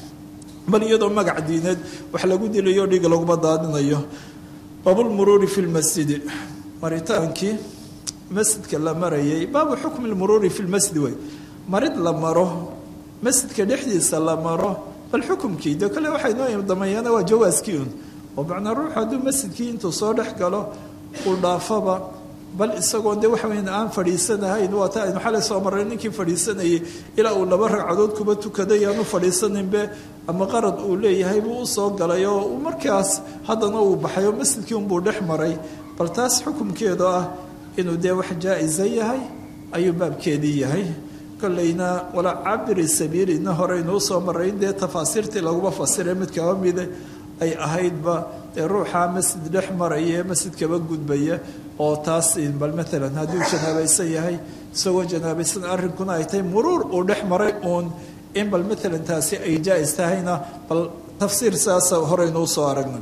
bal iyadoo magac diineed wax lagu dilayo dhiig laguma daadinayo baabulmuruuri fi lmasjidi maritaankii masjidka la marayay baabu xukmi lmuruuri fi lmasjid wey marid la maro masjidka dhexdiisa la maro bal xukumkii de kale waxay noo dameeyaana waa jawaaskii un oo macnaa ruuxu hadduu masjidkii intuu soo dhex galo uu dhaafaba bal isagoo de waxa weya aan fadhiisanahayn waa ta aynu xalay soo marray ninkii fadhiisanayay ilaa uu laba ragcadood kuba tukaday aanu fadhiisaninbe ama qarad uu leeyahay buu usoo galay oo markaas haddana uu baxay oo masjidkii unbuu dhex maray bal taas xukumkeedu ah inuu dee wax jaa-isa yahay ayuu baabkeedii yahay kolleyna walaa cabiri sabiilina horeynuu soo maray in dee tafaasiirtii laguma fasiray mid kaba mide ay ahaydba dee ruuxaa masjid dhex maraya ee masjidkaba gudbaya oo taas bal maalan hadduu janaabaysan yahay isagoo janaabaysan arrinkuna ay tahay muruur uu dhex maray uun in bal maalan taasi ay jaa-is tahayna bal tafsiir saasa horeynuu soo aragna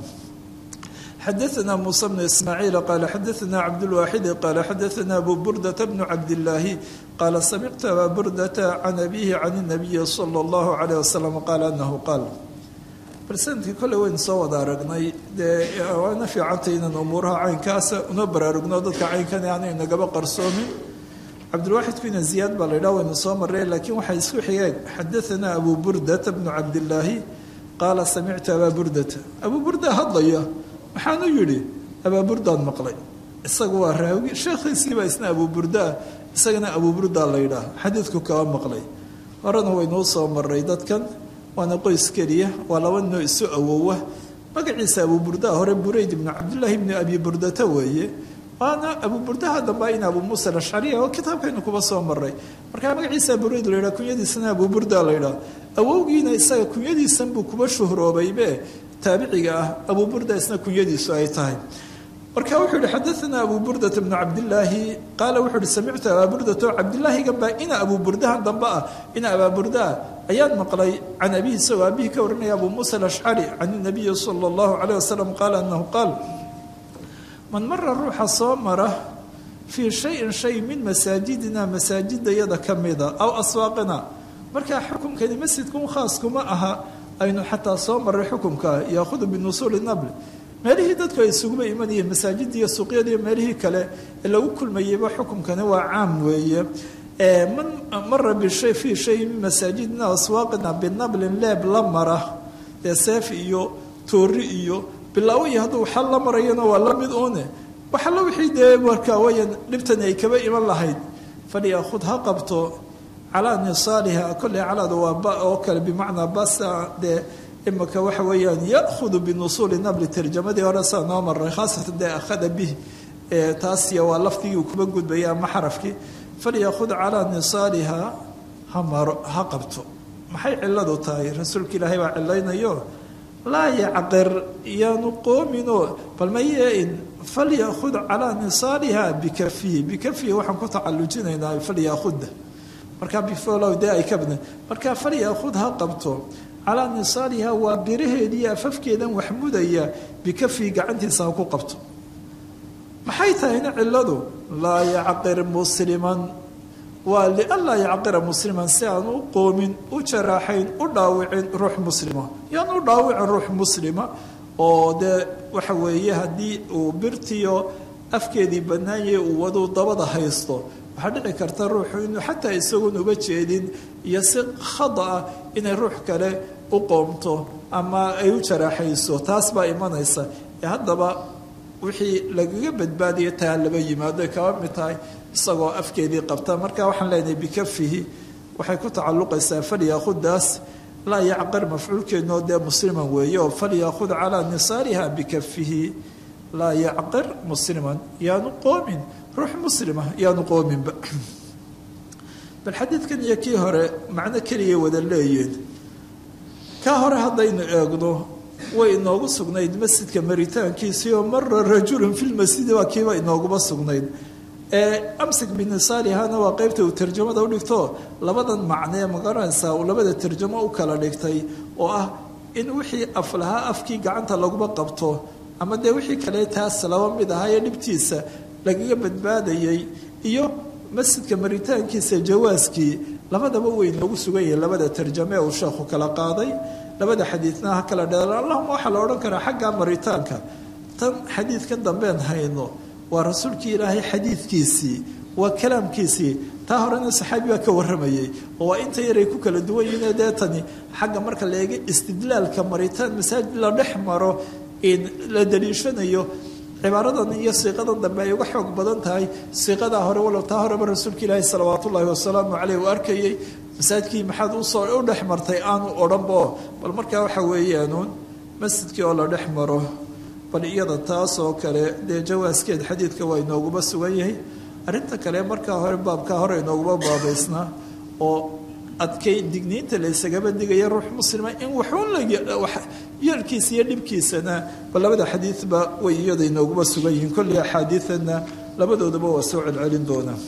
xadaثna muسى بن ismاعيiل qال xadaثna cabdالواxidi qال xadaثna abu burdة بن cabdاللaahi qاala samictu abا burdة can abihi can النabiyi slى الlaه عليه وsلم qال أnahu qaal barsanadkii kolley waynu soo wada aragnay dee waana fiicantay inaan umuuraha caynkaasa una baraarugno dadka caynkan aanay nagaba qarsoomin cabdilwaaxidku ina ziyaad baa la yidhaha waynu soo marray laakiin waxay isku xigeen xadaثna abu burdata bnu cabdillaahi qaala samictu abaa burdata abuu burda hadlaya maxaanu yidhi abaa burdaan maqlay isagu waa raawi sheekhiisiibaa isna abuu burdaa isagana abuu burdaa la yidhaah xadiidku kaba maqlay horena waynuu soo maray dadkan waana qoys keliya waa laba noo isu awowa magaciisa abuu burdaa hore burayd ibnu cabdillaahi ibni abi burdata weeye waana abuu burdaha dambe in abuu muusa alashcariya oo kitaabkaynu kuba soo maray markaa magaciisa burayd la yidhaha kunyadiisana abuu burda la yidhaha awowgiina isaga kunyadiisan buu kuba shuhroobaybe taabiciga ah abuu burda isna kunyadiisu ay tahay marka wuxuu yihi xadaana abu burdata bnu cabdilaahi qaala wuxuu ihi samictu abaa burdata oo cabdilaahiga baa ina abuu burdahan dambe ah ina abaa burdaa ayaan maqlay can abihi isagoo abihi ka warinaya abu muusa alashcari can nabiyi sala allahu calayh wasalam qaala anahu qaal man mara ruuxa soo mara fii shayin shay min masaajidina masaajidayada ka mida aw aswaaqina markaa xukumkani masjidkun khaas kuma aha aynu xataa soo maray xukumka yaahudu binusuuli nabli meelihii dadku ay isuguba imanayeen masaajidda iyo suuqyada iyo meelihii kale ee lagu kulmayeyba xukumkani waa caam weeye man mara bishay fii shay min masaajidina aswaaqina binablin leeb la mara ee seef iyo toori iyo bilaawo iyo hadduu xal la marayana waa la mid uune waxalla wixii dee markaa wayan dhibtani ay kaba iman lahayd falyakhud ha qabto calaa nisaaliha kolley calaada waa ba oo kale bimacnaa basa dee imika waxa weeyaan ya'hudu binusuuli nabli tarjamadii hore saa noo maray khaasatan dee akhada bih taasiya waa lafdigii uu kuba gudbaya ama xarafkii falyakhud calaa nisaaliha ha maro ha qabto maxay ciladu tahay rasuulka ilaahay baa cilaynayo laa yacqir yaanu qoominoo bal mayein falyakhud calaa nisaaliha bikafihi bikafihi waxaan ku tacalujinaynaa falyaakhudda markaa bifolow dee ay ka badna markaa falyakhud ha qabto calaa nisaaliha waa biraheediiyo afafkeedan wax mudaya bikafihi gacantiisa ha ku qabto maxay tahayna ciladu laa yacqir musliman waa lianlaa yacqira musliman si aan u qoomin u jaraaxayn u dhaawicin ruux muslima yaan u dhaawicin ruux muslima oo dee waxa weeye haddii uu birtiyo afkeedii bannaanyay uu waduu dabada haysto waxaa dhici karta ruuxu inuu xataa isagoon uga jeedin iyo si khada ah inay ruux kale u qoomto ama ay u jaraaxayso taas baa imanaysa ee haddaba wixii lagaga badbaadaya taa laba yimaado ay kaba mid tahay isagoo afkeedii qabta marka waxaan leenahay bikafihi waxay ku tacalluqaysaa falyaahudaas laa yacqir mafcuulkeednoo dee musliman weeye oo falyaahud calaa nisaariha bikafihi laa yacqir musliman yaanu qoomin ruux muslima yaanu qoominba bal xadiidkan iyo kii hore macno keliya wada leeyiin kaa hore haddaynu eegno way inoogu sugnayd masjidka maritaankiisii oo mara rajulun fi lmasjidi waa kiiba inooguma sugnayd amsik binisaalihana waa qeybta uu tarjamada u dhigto labadan macnee magaranaysaa uu labada tarjamo u kala dhigtay oo ah in wixii aflahaa afkii gacanta laguma qabto ama dee wixii kale taas laba mid ahaayee dhibtiisa lagaga badbaadayay iyo masjidka maritaankiisa jawaaskii labadaba way inoogu sugan yihiin labada tarjame uu sheekhu kala qaaday labada xadiidna ha kala dheer allahuma waxaa la odhan karaa xagga maritaanka tan xadiidkan dambeen hayno waa rasuulkii ilaahay xadiidkiisii waa kalaamkiisii taa horena saxaabi baa ka waramayay oo waa inta yaray ku kala duwan yihiin dee tani xagga marka la eega istidlaalka maritaan masaajid la dhex maro in la daliishanayo cibaaradan iyo siiqadan dambe ay uga xoog badan tahay siiqadaa hore walow taa horeba rasuulka ilaahi salawaatu ullaahi wasalaamu caleyh uu arkayay masaajidkii maxaad usoo u dhex martay aanu odhanbo bal markaa waxa weeyaanuun masjidkii oo la dhex maro bal iyada taas oo kale dee jawaaskeed xadiidka waa inooguma sugan yahay arrinta kale markaa hore baabkaa hore inooguma baabaysnaa oo adkay digniinta la ysagaba digaya ruux muslima in waxuun yeelkiisa iyo dhibkiisana bal labada xadiidba way iyada inooguma sugan yihiin kolley axaadiidanna labadoodaba waa soo celcelin doonaa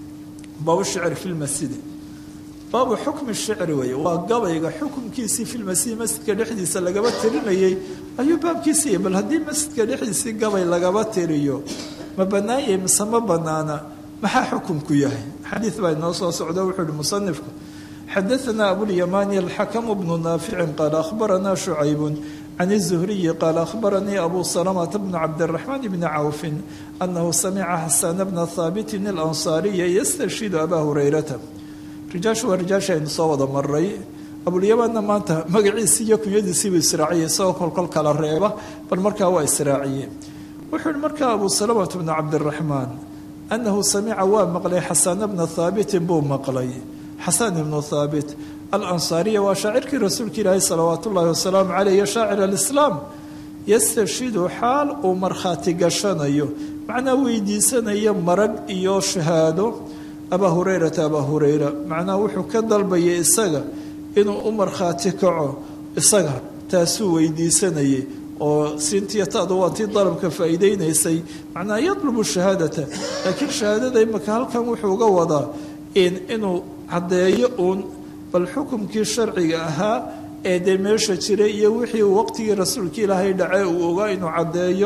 baabu shicri fi lmasjidi baabu xukmi shicri weeye waa gabayga xukumkiisii fi lmasjidi masjidka dhexdiisa lagaba tirinayay ayuu baabkiisiiya bal haddii masjidka dhexdiisii gabay lagaba tiriyo ma bannaan yahay mise ma bannaana maxaa xukumku yahay xadiid baa inoo soo socda wuxuu uhi musanifku xadaثna abulymani alxakm bnu naafici qaala ahbarana shucayb can الzuhriyi qaala ahbaranii abu salmةa bn cabdالraxmaan bni cawfi anahu samica xasana bna haabiti اlanصaariya yastashhidu aba hurayrata rijaashu waa rijaasha aynu soo wada maray abulyamanna maanta magaciisii iyo kunyadiisiibuu israaciyey isagoo kolkol kala reeba bal markaa waa israaciyey wuxuu yihi markaa abu salmةa bna cabdالraxmaan anahu samica waa maqlay xasana bna haabitin buu maqlay xasan ibnu haabit alansaariya waa shaacirkii rasuulka ilaahi salawaat ullaahi wasalaamu caleyh iyo shaacir alislaam yastashidu xaal uu markhaati gashanayo macnaa weydiisanayo marag iyo shahaado abaa hureyrata abaa hureyra macnaha wuxuu ka dalbayay isaga inuu u markhaati kaco isaga taasuu weydiisanayay oo sintiyataadu waa tii dalabka faa'iideynaysay macnaha yadlubu shahaadata laakiin shahaadada imika halkan wuxuu uga wadaa inuu caddeeyo uun bal xukumkii sharciga ahaa ee dee meesha jiray iyo wixii uu waqtigii rasuulka ilaahay dhacee uu ogaa inuu caddeeyo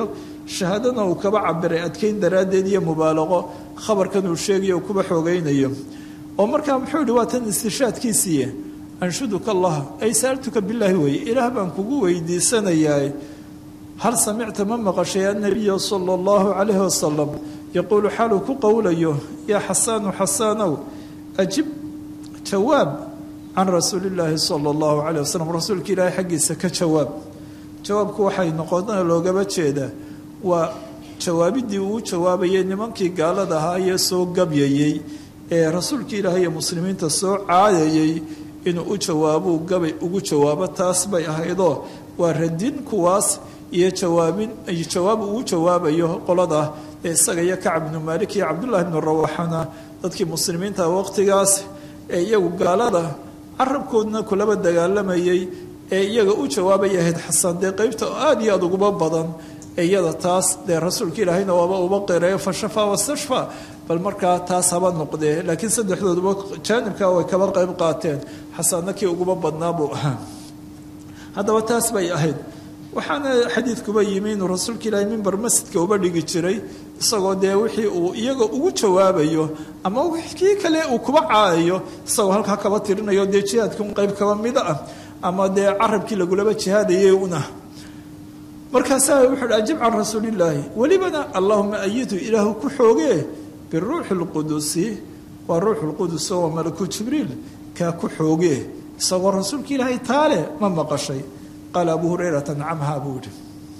shahaadana uu kaba cabiray adkeyn daraaddeed iyo mubaalaqo khabarkan uu sheegayo uu kuba xoogaynayo oo markaa muxuu yihi waa tan istishaadkiisiiye anshuduka allah ay saaltuka bilaahi weeye ilaah baan kugu weydiisanayaa hal samicta ma maqashay annabiya sala allahu calayhi wasalam yaquulu xaaluu ku qowlayo yaa xasaanu xasaanow ajib jawaab can rasuuli illaahi sala allahu calayh wasalam rasuulka ilaahay xaggiisa ka jawaab jawaabku waxay noqona loogaba jeedaa waa jawaabidii uu jawaabayay nimankii gaalada ahaa ee soo gabyayey ee rasuulka ilaahay iyo muslimiinta soo caadayay inuu u jawaabuu gabay ugu jawaabo taas bay ahaydoo waa radin kuwaas iyo jawaabin jawaab uu jawaabayo qolada ee isaga iyo kacab ibnu maalik iyo cabdullaahi ibnu rawaxana dadkii muslimiinta waqtigaas ee iyagu gaalada carabkoodna kulaba dagaalamayay ee iyaga u jawaabay ahayd xasan dee qeybta aada iyo aada uguba badan iyada taas dee rasuulka ilaahayna waaba uba qireeyo fashafaa wastashfa bal markaa taas haba noqdee laakiin saddexdooduba jaanibka way kaba qeyb qaateen xasanna kii uguba badnaa buu ahaa haddaba taas bay ahayd waxaana xadiidkuba yimi inuu rasuulka ilaahay mimber masjidka uba dhigi jiray isagoo dee wixii uu iyaga ugu jawaabayo ama kii kale uu kuba caayayo isagoo halkaa kaba tirinayo dee jihaadka un qeyb kaba mida ah ama dee carabkii lagulaba jihaadayay una markaasaa wuxuu hi ajib can rasuulillaahi welibana allahuma ayidu ilaahu ku xoogee biruuxi lqudusi waa ruuxu lqudus oo malaku jibriil kaa ku xoogee isagoo rasuulka ilaahay taale ma maqashay qaala abu hurayrata nacamha buu yihi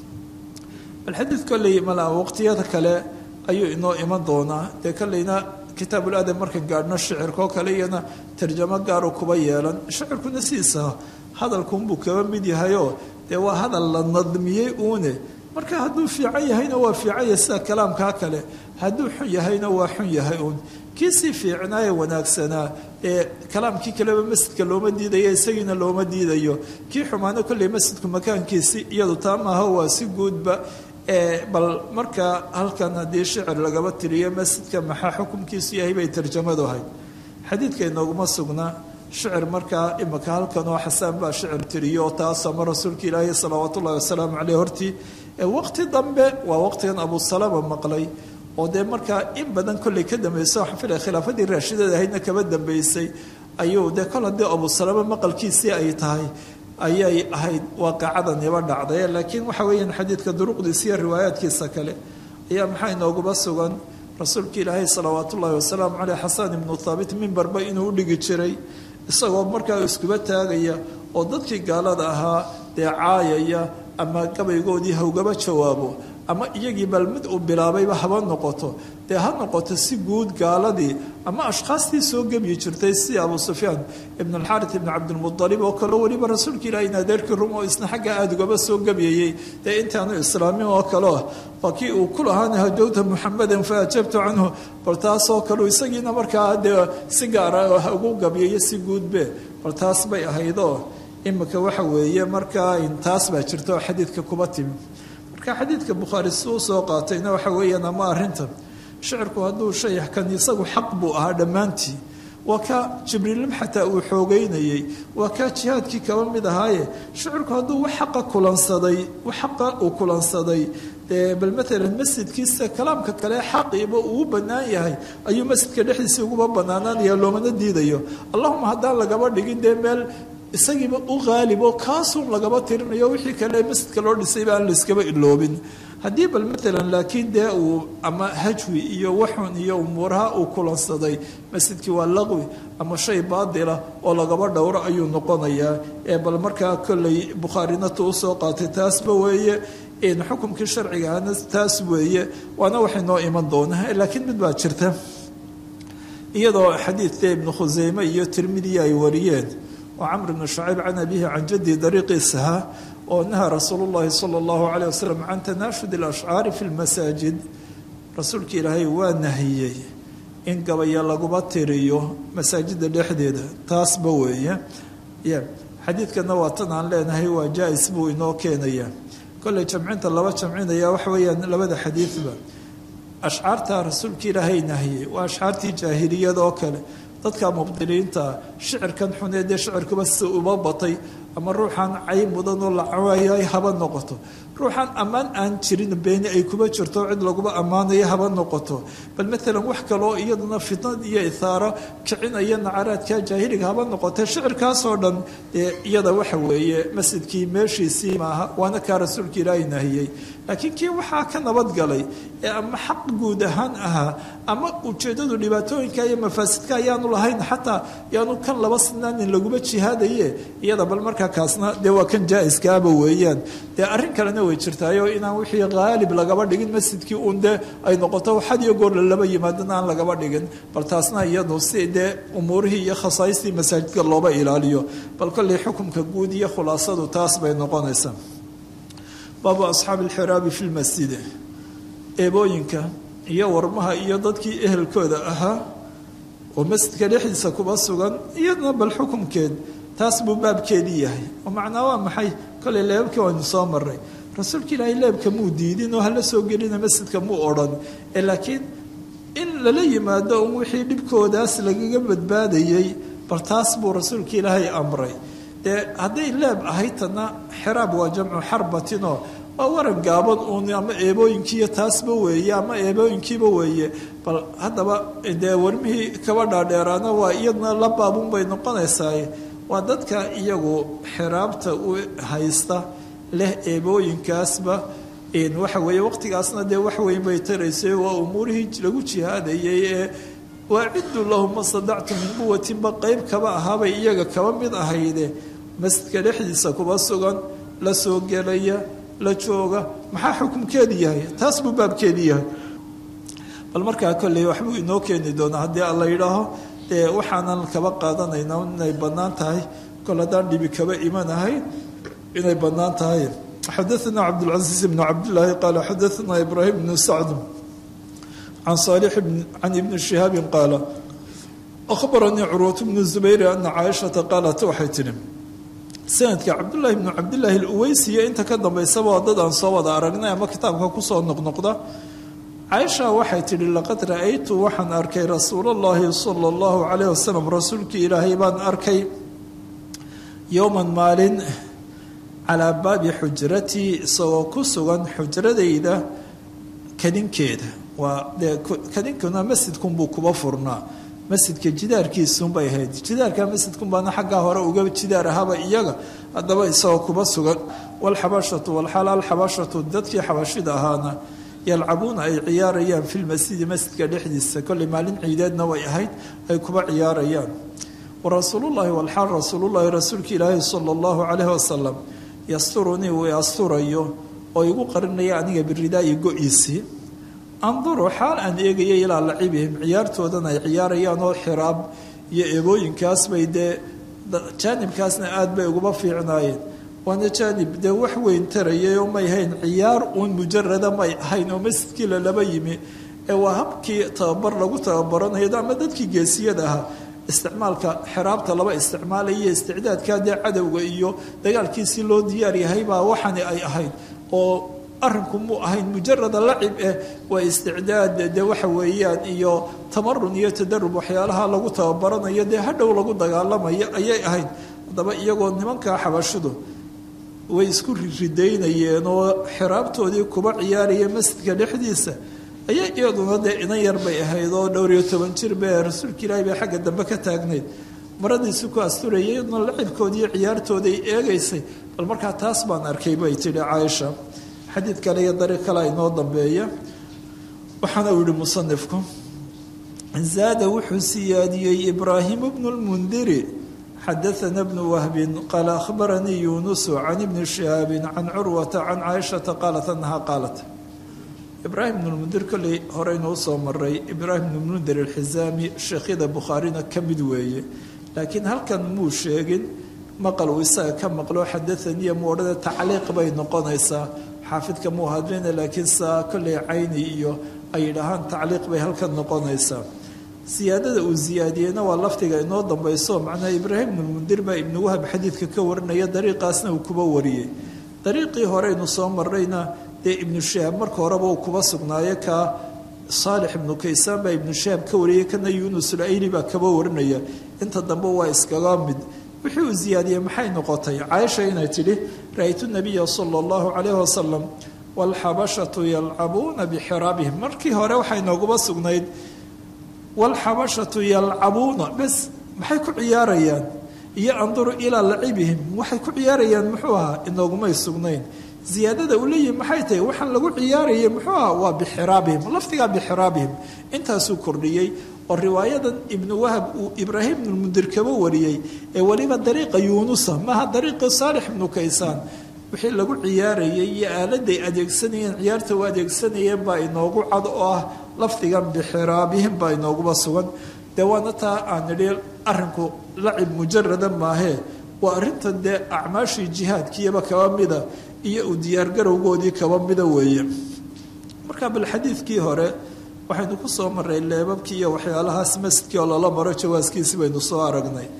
bal xadiid kolley mala waqtiyada kale ayuu inoo iman doonaa dee kolleyna kitaabuladab markan gaadhno shicirkaoo kale iyana tarjamo gaaru kuba yeelan shicirkuna sidiisa hadalkunbuu kaba mid yahayoo dee waa hadal la nadmiyey uune marka hadduu fiican yahayna waa fiican yahay sida kalaamkaa kale hadduu xun yahayna waa xun yahay uun kii sii fiicnaaye wanaagsanaa ee kalaamkii kaleba masjidka looma diidayo isagiina looma diidayo kii xumaano kolley masjidku makaankiisi iyadu taa maaha waa si guudba bal markaa halkan haddii shicir lagaba tiriyo masjidka maxaa xukumkiisu yahay bay tarjamadu ahayd xadiidka inooguma sugnaa shicir markaa imika halkan oo xasaan baa shicir tiriyo taas ama rasuulka ilaahi salawaat ullahi wasalaamu caleyh hortii waqti dambe waa waqtigan abu salama maqlay oo dee markaa in badan kolley ka dambeysay waxaan filaya khilaafadii raashidada ahaydna kaba dambeysay ayuu dee kol haddii abu salama maqalkiisii ay tahay ayay ahayd waaqacadaniba dhacday laakiin waxa weeyaan xadiidka duruqdiisa iyo riwaayaadkiisa kale ayaa maxaa inooguba sugan rasuulka ilaahay salawaat ullaahi wasalaamu caleyh xasan ibnu thaabit mimbarba inuu u dhigi jiray isagoo markaa iskuba taagaya oo dadkii gaalada ahaa dee caayaya ama gabaygoodii hawgaba jawaabo ama iyagii bal mid uu bilaabayba haba noqoto dee ha noqoto si guud gaaladii ama ashkhaastii soo gebyi jirtay sida abu sufyaan ibn alxaarit ibn cabdilmualib oo kaleo weliba rasuulka ilaah in adeerkii rum oo isna xagga aada ugaba soo gebyayey dee intaanu islaamin oo kaleo waa kii uu ku lahaana hajowta muxamedan fa ajabtu canhu bal taasoo kaleu isagiina markaa dee si gaara ugu gabyayo si guudbe bal taas bay ahaydoo imika waxa weeye markaa taas baa jirta oo xadiidka kuba timi marka xadiidka bukhaari si u soo qaatayna waxa weeyaan ama arrintan shicirku hadduu shay kan isagu xaq buu ahaa dhammaantii waa kaa jibriilnim xataa uu xoogeynayey waa kaa jihaadkii kaba mid ahaaye shicirku hadduu wax xaqa kulansaday wax xaqa uu kulansaday dee bal maalan masjidkiisa kalaamka kale xaqiiba uu bannaan yahay ayuu masjidka dhexdiisii uguba bannaanaanaya loomana diidayo allahuma haddaan lagaba dhigin dee meel isagiiba u qaalib oo kaasuun lagaba tirinayo wixii kale masjidka loo dhisayba aan layskaba iloobin haddii bal maalan laakiin dee uu ama hajwi iyo waxun iyo umuuraha uu kulansaday masjidkii waa laqwi ama shay baadila oo lagaba dhowro ayuu noqonayaa ee bal markaa kolley bukhaarinata usoo qaatay taasba weeye xukumkii sharcigaana taas weeye waana waxay noo iman doonaa laakiin mid baa jirta iyadoo xadiidka ibnu khuseyme iyo tirmidiya ay wariyeen oo camr bnu shacayb can abihi can jaddi dariiqiisaha oo naha rasuulu llahi sala allahu calayh wasalam can tanaashud alashcaari fi lmasaajid rasuulka ilaahay waa nahiyey in gabaya laguba tiriyo masaajida dhexdeeda taasba weeye xadiidkana waa tan aan leenahay waa jaa-is buu inoo keenayaa kolley jamcinta laba jamcinaya waxa weeyaan labada xadiidba ashcaarta rasuulka ilaahay nahiyey waa ashcaartii jaahiliyada oo kale dadka mubdiliinta shicirkan xunee dee shicirkuba si uba batay ama ruuxaan cay mudan oo la cawaayay haba noqoto ruuxan ammaan aan jirin beeni ay kuba jirto cid laguba ammaanayo haba noqoto bal maalan wax kaloo iyaduna fitnad iyo ithaaro kicinaya nacaraadka jaahiliga haba noqote shicirkaasoo dhan dee iyada waxa weeye masjidkii meeshiisii maaha waana kaa rasuulka ilaahay nahiyey laakiin kii waxaa ka nabadgalay ee ama xaq guud ahaan ahaa ama ujeeddadu dhibaatooyinka iyo mafaasidka ayaanu lahayn xataa yaanu kan laba sinaanin laguma jihaadaye iyada bal markaa kaasna dee waa kan jaa-iskaaba weeyaan dee arrin kalena way jirtaayo inaan wixii haalib lagaba dhigin masjidkii uun dee ay noqoto had iyo goor lalaba yimaadana aan lagaba dhigin bal taasna iyadu si dee umuurihii iyo khasaaistii masaajidka looba ilaaliyo bal kolley xukumka guud iyo khulaasadu taas bay noqonaysaa baabu asxaabi alxiraabi fi lmasjidi eebooyinka iyo warmaha iyo dadkii ehelkooda ahaa oo masjidka dhexdiisa kuba sugan iyadna bal xukumkeed taas buu baabkeedii yahay oo macnaa waa maxay koley leebabkii waynu soo maray rasuulka ilaahay leebka muu diidin oo hala soo gelina masjidka muu odhan ee laakiin in lala yimaado un wixii dhibkoodaas lagaga badbaadayey bal taas buu rasuulka ilaahay amray dee hadday leeb ahayd tana xiraab waa jamcu xarbatinoo waa waran gaaban uun ama eebooyinkiiyo taasba weeye ama eebooyinkiiba weeye bal haddaba dee warmihii kaba dhaadheeraana waa iyadna la baabun bay noqonaysaa waa dadka iyagu xiraabta u haysta leh eebooyinkaasba waxa weeye waqtigaasna dee wax weyn bay taraysay waa umuurihii lagu jihaadayay ee waaciddu lahum ma stadactu min quwatinba qeyb kaba ahaabay iyaga kaba mid ahayde masjidka dhexdiisa kuba sugan la soo gelaya la jooga maxaa xukumkeedi yahay taas buu baabkeedi yahay bal markaa kolley waxbuu inoo keeni doonaa haddii alla yidhaaho dee waxaanan kaba qaadanayna inay bannaan tahay kol haddaan dhibi kaba imanahayn inay bannaan tahay xadaثna cabdالcaزiiز بn cabdالlahi qaala xadaثna ibrahim bn sacd can صaalح can ibni شihaabi qaala أkhbaranii curwaة bnu zubayr ana caaishaةa qaalat waxay tihi sanadka cabdالlahi bnu cabdالlahi اlweysiya inta ka dambaysaba waa dad aan soo wada aragnay ama kitaabka kusoo noqnoqda caaisha waxay tidhi laqad ra'aytu waxaan arkay rasuul اllahi salى اllahu عalayh wasalam rasuulkii ilaahay baan arkay yowma maalin calaa baabi xujratii isagoo ku sugan xujradayda kadinkeeda waa dee kadinkuna masjidkunbuu kuba furnaa masjidka jidaarkiisunbay ahayd jidaarka masjidkunbaana xaggaa hore uga jidaar ahaba iyaga haddaba isagoo kuba sugan walxabashatu walxaal alxabashatu dadkii xabashida ahaana yalcabuuna ay ciyaarayaan fi lmasjidi masjidka dhexdiisa kolley maalin ciideedna way ahayd ay kuba ciyaarayaan warasuulullahi walxaal rasuulullahi rasuulka ilaahi sala allahu calayhi wasalam yasturunii uu asturayo oo igu qarinaya aniga biridaayi go-iisii anduru xaal aan eegaya ilaa lacibihim ciyaartoodan ay ciyaarayaan oo xiraab iyo eebooyinkaas bay dee jaanibkaasna aada bay uguba fiicnaayeen waana jaanib dee wax weyn tarayay oo may hayn ciyaar uun mujarada may ahayn oo masjidkii lalaba yimi ee waa habkii tababar lagu tababaranayo ama dadkii geesiyada ahaa isticmaalka xiraabta laba isticmaalaya isticdaadka dee cadowga iyo dagaalkiisii loo diyaar yahay baa waxani ay ahayd oo arinku muu ahayn mujarada lacib eh waa isticdaad dee waxa weeyaan iyo tamarun iyo tadarub waxyaalaha lagu tababaranayo dee hadhow lagu dagaalamayo ayay ahayd haddaba iyagoo nimankaa xabashidu way isku ridaynayeen oo xiraabtoodii kuba ciyaaraya masjidka dhexdiisa ayaa iyaduna dee inan yar bay ahayd oo dhowr iyo toban jir be rasuulka ilaahi bay xagga dambe ka taagnayd maradiisi ku asturayay iyaduna lacibkoodii ciyaartooday eegaysay bal markaa taas baan arkay bay tidhi caaisha xadiid kale iyo dariiq kale inoo dambeeya waxaana uu yihi musanifku zaada wuxuu siyaadiyey ibraahimu bnu lmundiri xadaana bnu wahbin qaala akhbaranii yuunusu can ibni shihaabin can curwata can caaishata qaalat anaha qaalat ibraahim bnulmundir kolley horeynuu soo maray ibraahim bnulmundir alxizaami sheekhyada bukhaarina ka mid weeye laakiin halkan muu sheegin maqal uu isaga ka maqlo xadaaniya muu odhana tacliiq bay noqonaysaa xaafidka muu hadlina laakiin saa kolley cayni iyo ay yidhaahaan tacliiq bay halkan noqonaysaa siyaadada uu siyaadiyeyna waa lafdiga inoo dambayso macnaha ibraahim bnulmundir baa ibnu wahab xadiidka ka warinaya dariiqaasna uu kuba wariyey dariiqii horeynu soo marayna dee ibnu shihaab marka horeba uu kuba sugnaayo kaa saalix ibnu kaysaan baa ibnu shihaab ka wariyay kana yuunus ulayli baa kaba warinaya inta dambe waa iskaga mid wixii uu ziyaadiyey maxay noqotay caaisha inay tidhi ra-ytu nabiya sala allahu calayh wasalam waalxabashatu yalcabuuna bixiraabihim markii hore waxay nooguba sugnayd waalxabashatu yalcabuuna bes maxay ku ciyaarayaan iyo anduru ilaa lacibihim waxay ku ciyaarayaan muxuu ahaa inoogumay sugnayn ziyaadada uu leeyihi maxay tahay waxaan lagu ciyaarayay muxuu ahaa waa bixiraabihim lafdigaa bixiraabihim intaasuu kordhiyey oo riwaayadan ibnu wahab uu ibraahim ibnulmundir kaba wariyey ee weliba dariiqa yuunusa maaha dariiqii saalix ibnu kaysaan wixii lagu ciyaarayay iyo aaladay adeegsanayeen ciyaarta u adeegsanayeen baa inoogu cad oo ah lafdigan bixiraabihim baa inooguba sugan dee waana taa aan nidhi arrinku lacib mujarada maahee waa arrintan dee acmaashii jihaadkiiyaba kaba mida iyo u diyaargarowgoodii kaba mida weeye marka bal xadiidkii hore waxaynu ku soo maray leebabkii iyo waxyaalahaas masjidkii oo lala maro jawaaskiisi baynu soo aragnay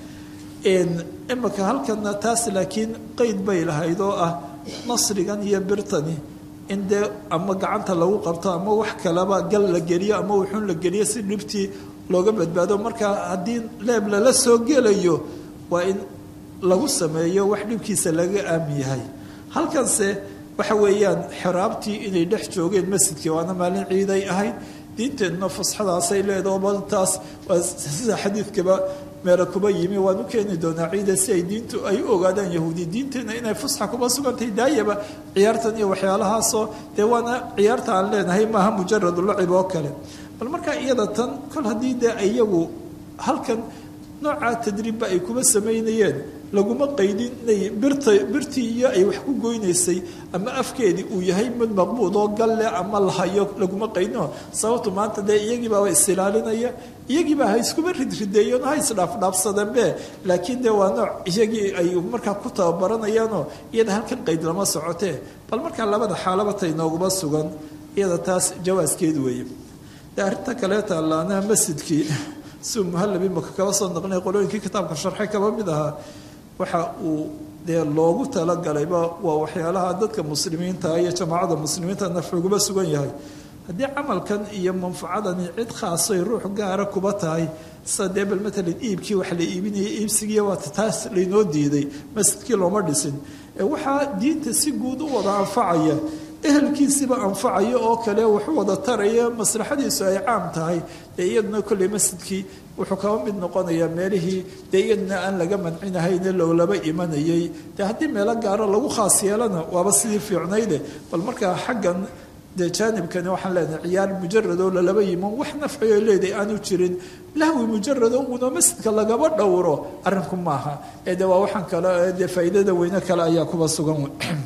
imika halkana taas laakiin qeyd bay lahayd oo ah nasrigan iyo birtani in dee ama gacanta lagu qabto ama wax kaleba gal la geliyo ama wuxuun la geliyo si dhibtii looga badbaado marka haddii leeb lala soo gelayo waa in lagu sameeyo wax dhibkiisa laga aamin yahay halkanse waxa weeyaan xiraabtii inay dhex joogeen masjidkii waana maalin ciiday ahayd diinteenna fusxadaasay leedaho bal taas waa sida xadiidkaba meela kuba yimi waan u keeni doonaa ciida si ay diintu ay u ogaadaan yahuudi diinteenna inay fusxa kuba sugantahay daayaba ciyaartan iyo waxyaalahaasoo dee waana ciyaarta aan leenahay maaha mujaradu lacib oo kale bal markaa iyada tan kol haddii dee iyagu halkan noocaa tadriibba ay kuba samaynayeen laguma qaydin inay birta birtii iyo ay wax ku goynaysay ama afkeedii uu yahay mid maqbuud oo galle ama lahayo laguma qaydino sababtu maanta dee iyagiibaa wa isilaalinaya iyagiibaa ha iskuba ridrideeyeen ha isdhaafdhaafsadeenbe laakiin dee waa nooc iyagii ay markaa ku tababaranayaanoo iyada halkan qayd lama socotee bal markaa labada xaalaba tay nooguma sugan iyada taas jawaaskeed weeye dee arrinta kaleeta allaanaha masjidkii si muhalabi maka kaba soo naqlinay qolooyinkii kitaabka sharxay kaba mid ahaa waxa uu dee loogu talagalayba waa waxyaalaha dadka muslimiinta iyo jamaacada muslimiinta nafciguba sugan yahay haddii camalkan iyo manfacadani cid khaasay ruux gaara kuba tahay sida dee bal matalan iibkii wax la iibinayay iibsigiiya waata taas laynoo diiday masjidkii looma dhisin ee waxaa diinta si guud u wada anfacaya ehelkiisiba anfacaya oo kale waxu wada taraya maslaxadiisu ay caam tahay dee iyaduna kolley masjidkii wuxuu kaba mid noqonayaa meelihii dee iyaduna aan laga mancinahayne lowlaba imanayay dee haddii meelo gaaro lagu khaas yeelana waaba sidii fiicnayde bal markaa xaggan dee jaanibkani waxaan leenahay ciyaar mujaradoo lalaba yiman wax nafciyo leedahay aanu jirin lahwi mujarado uuna masjidka lagaba dhowro arrinku maaha ee de waa waxaan kale dee faa'iidada weyne kale ayaa kuba sugan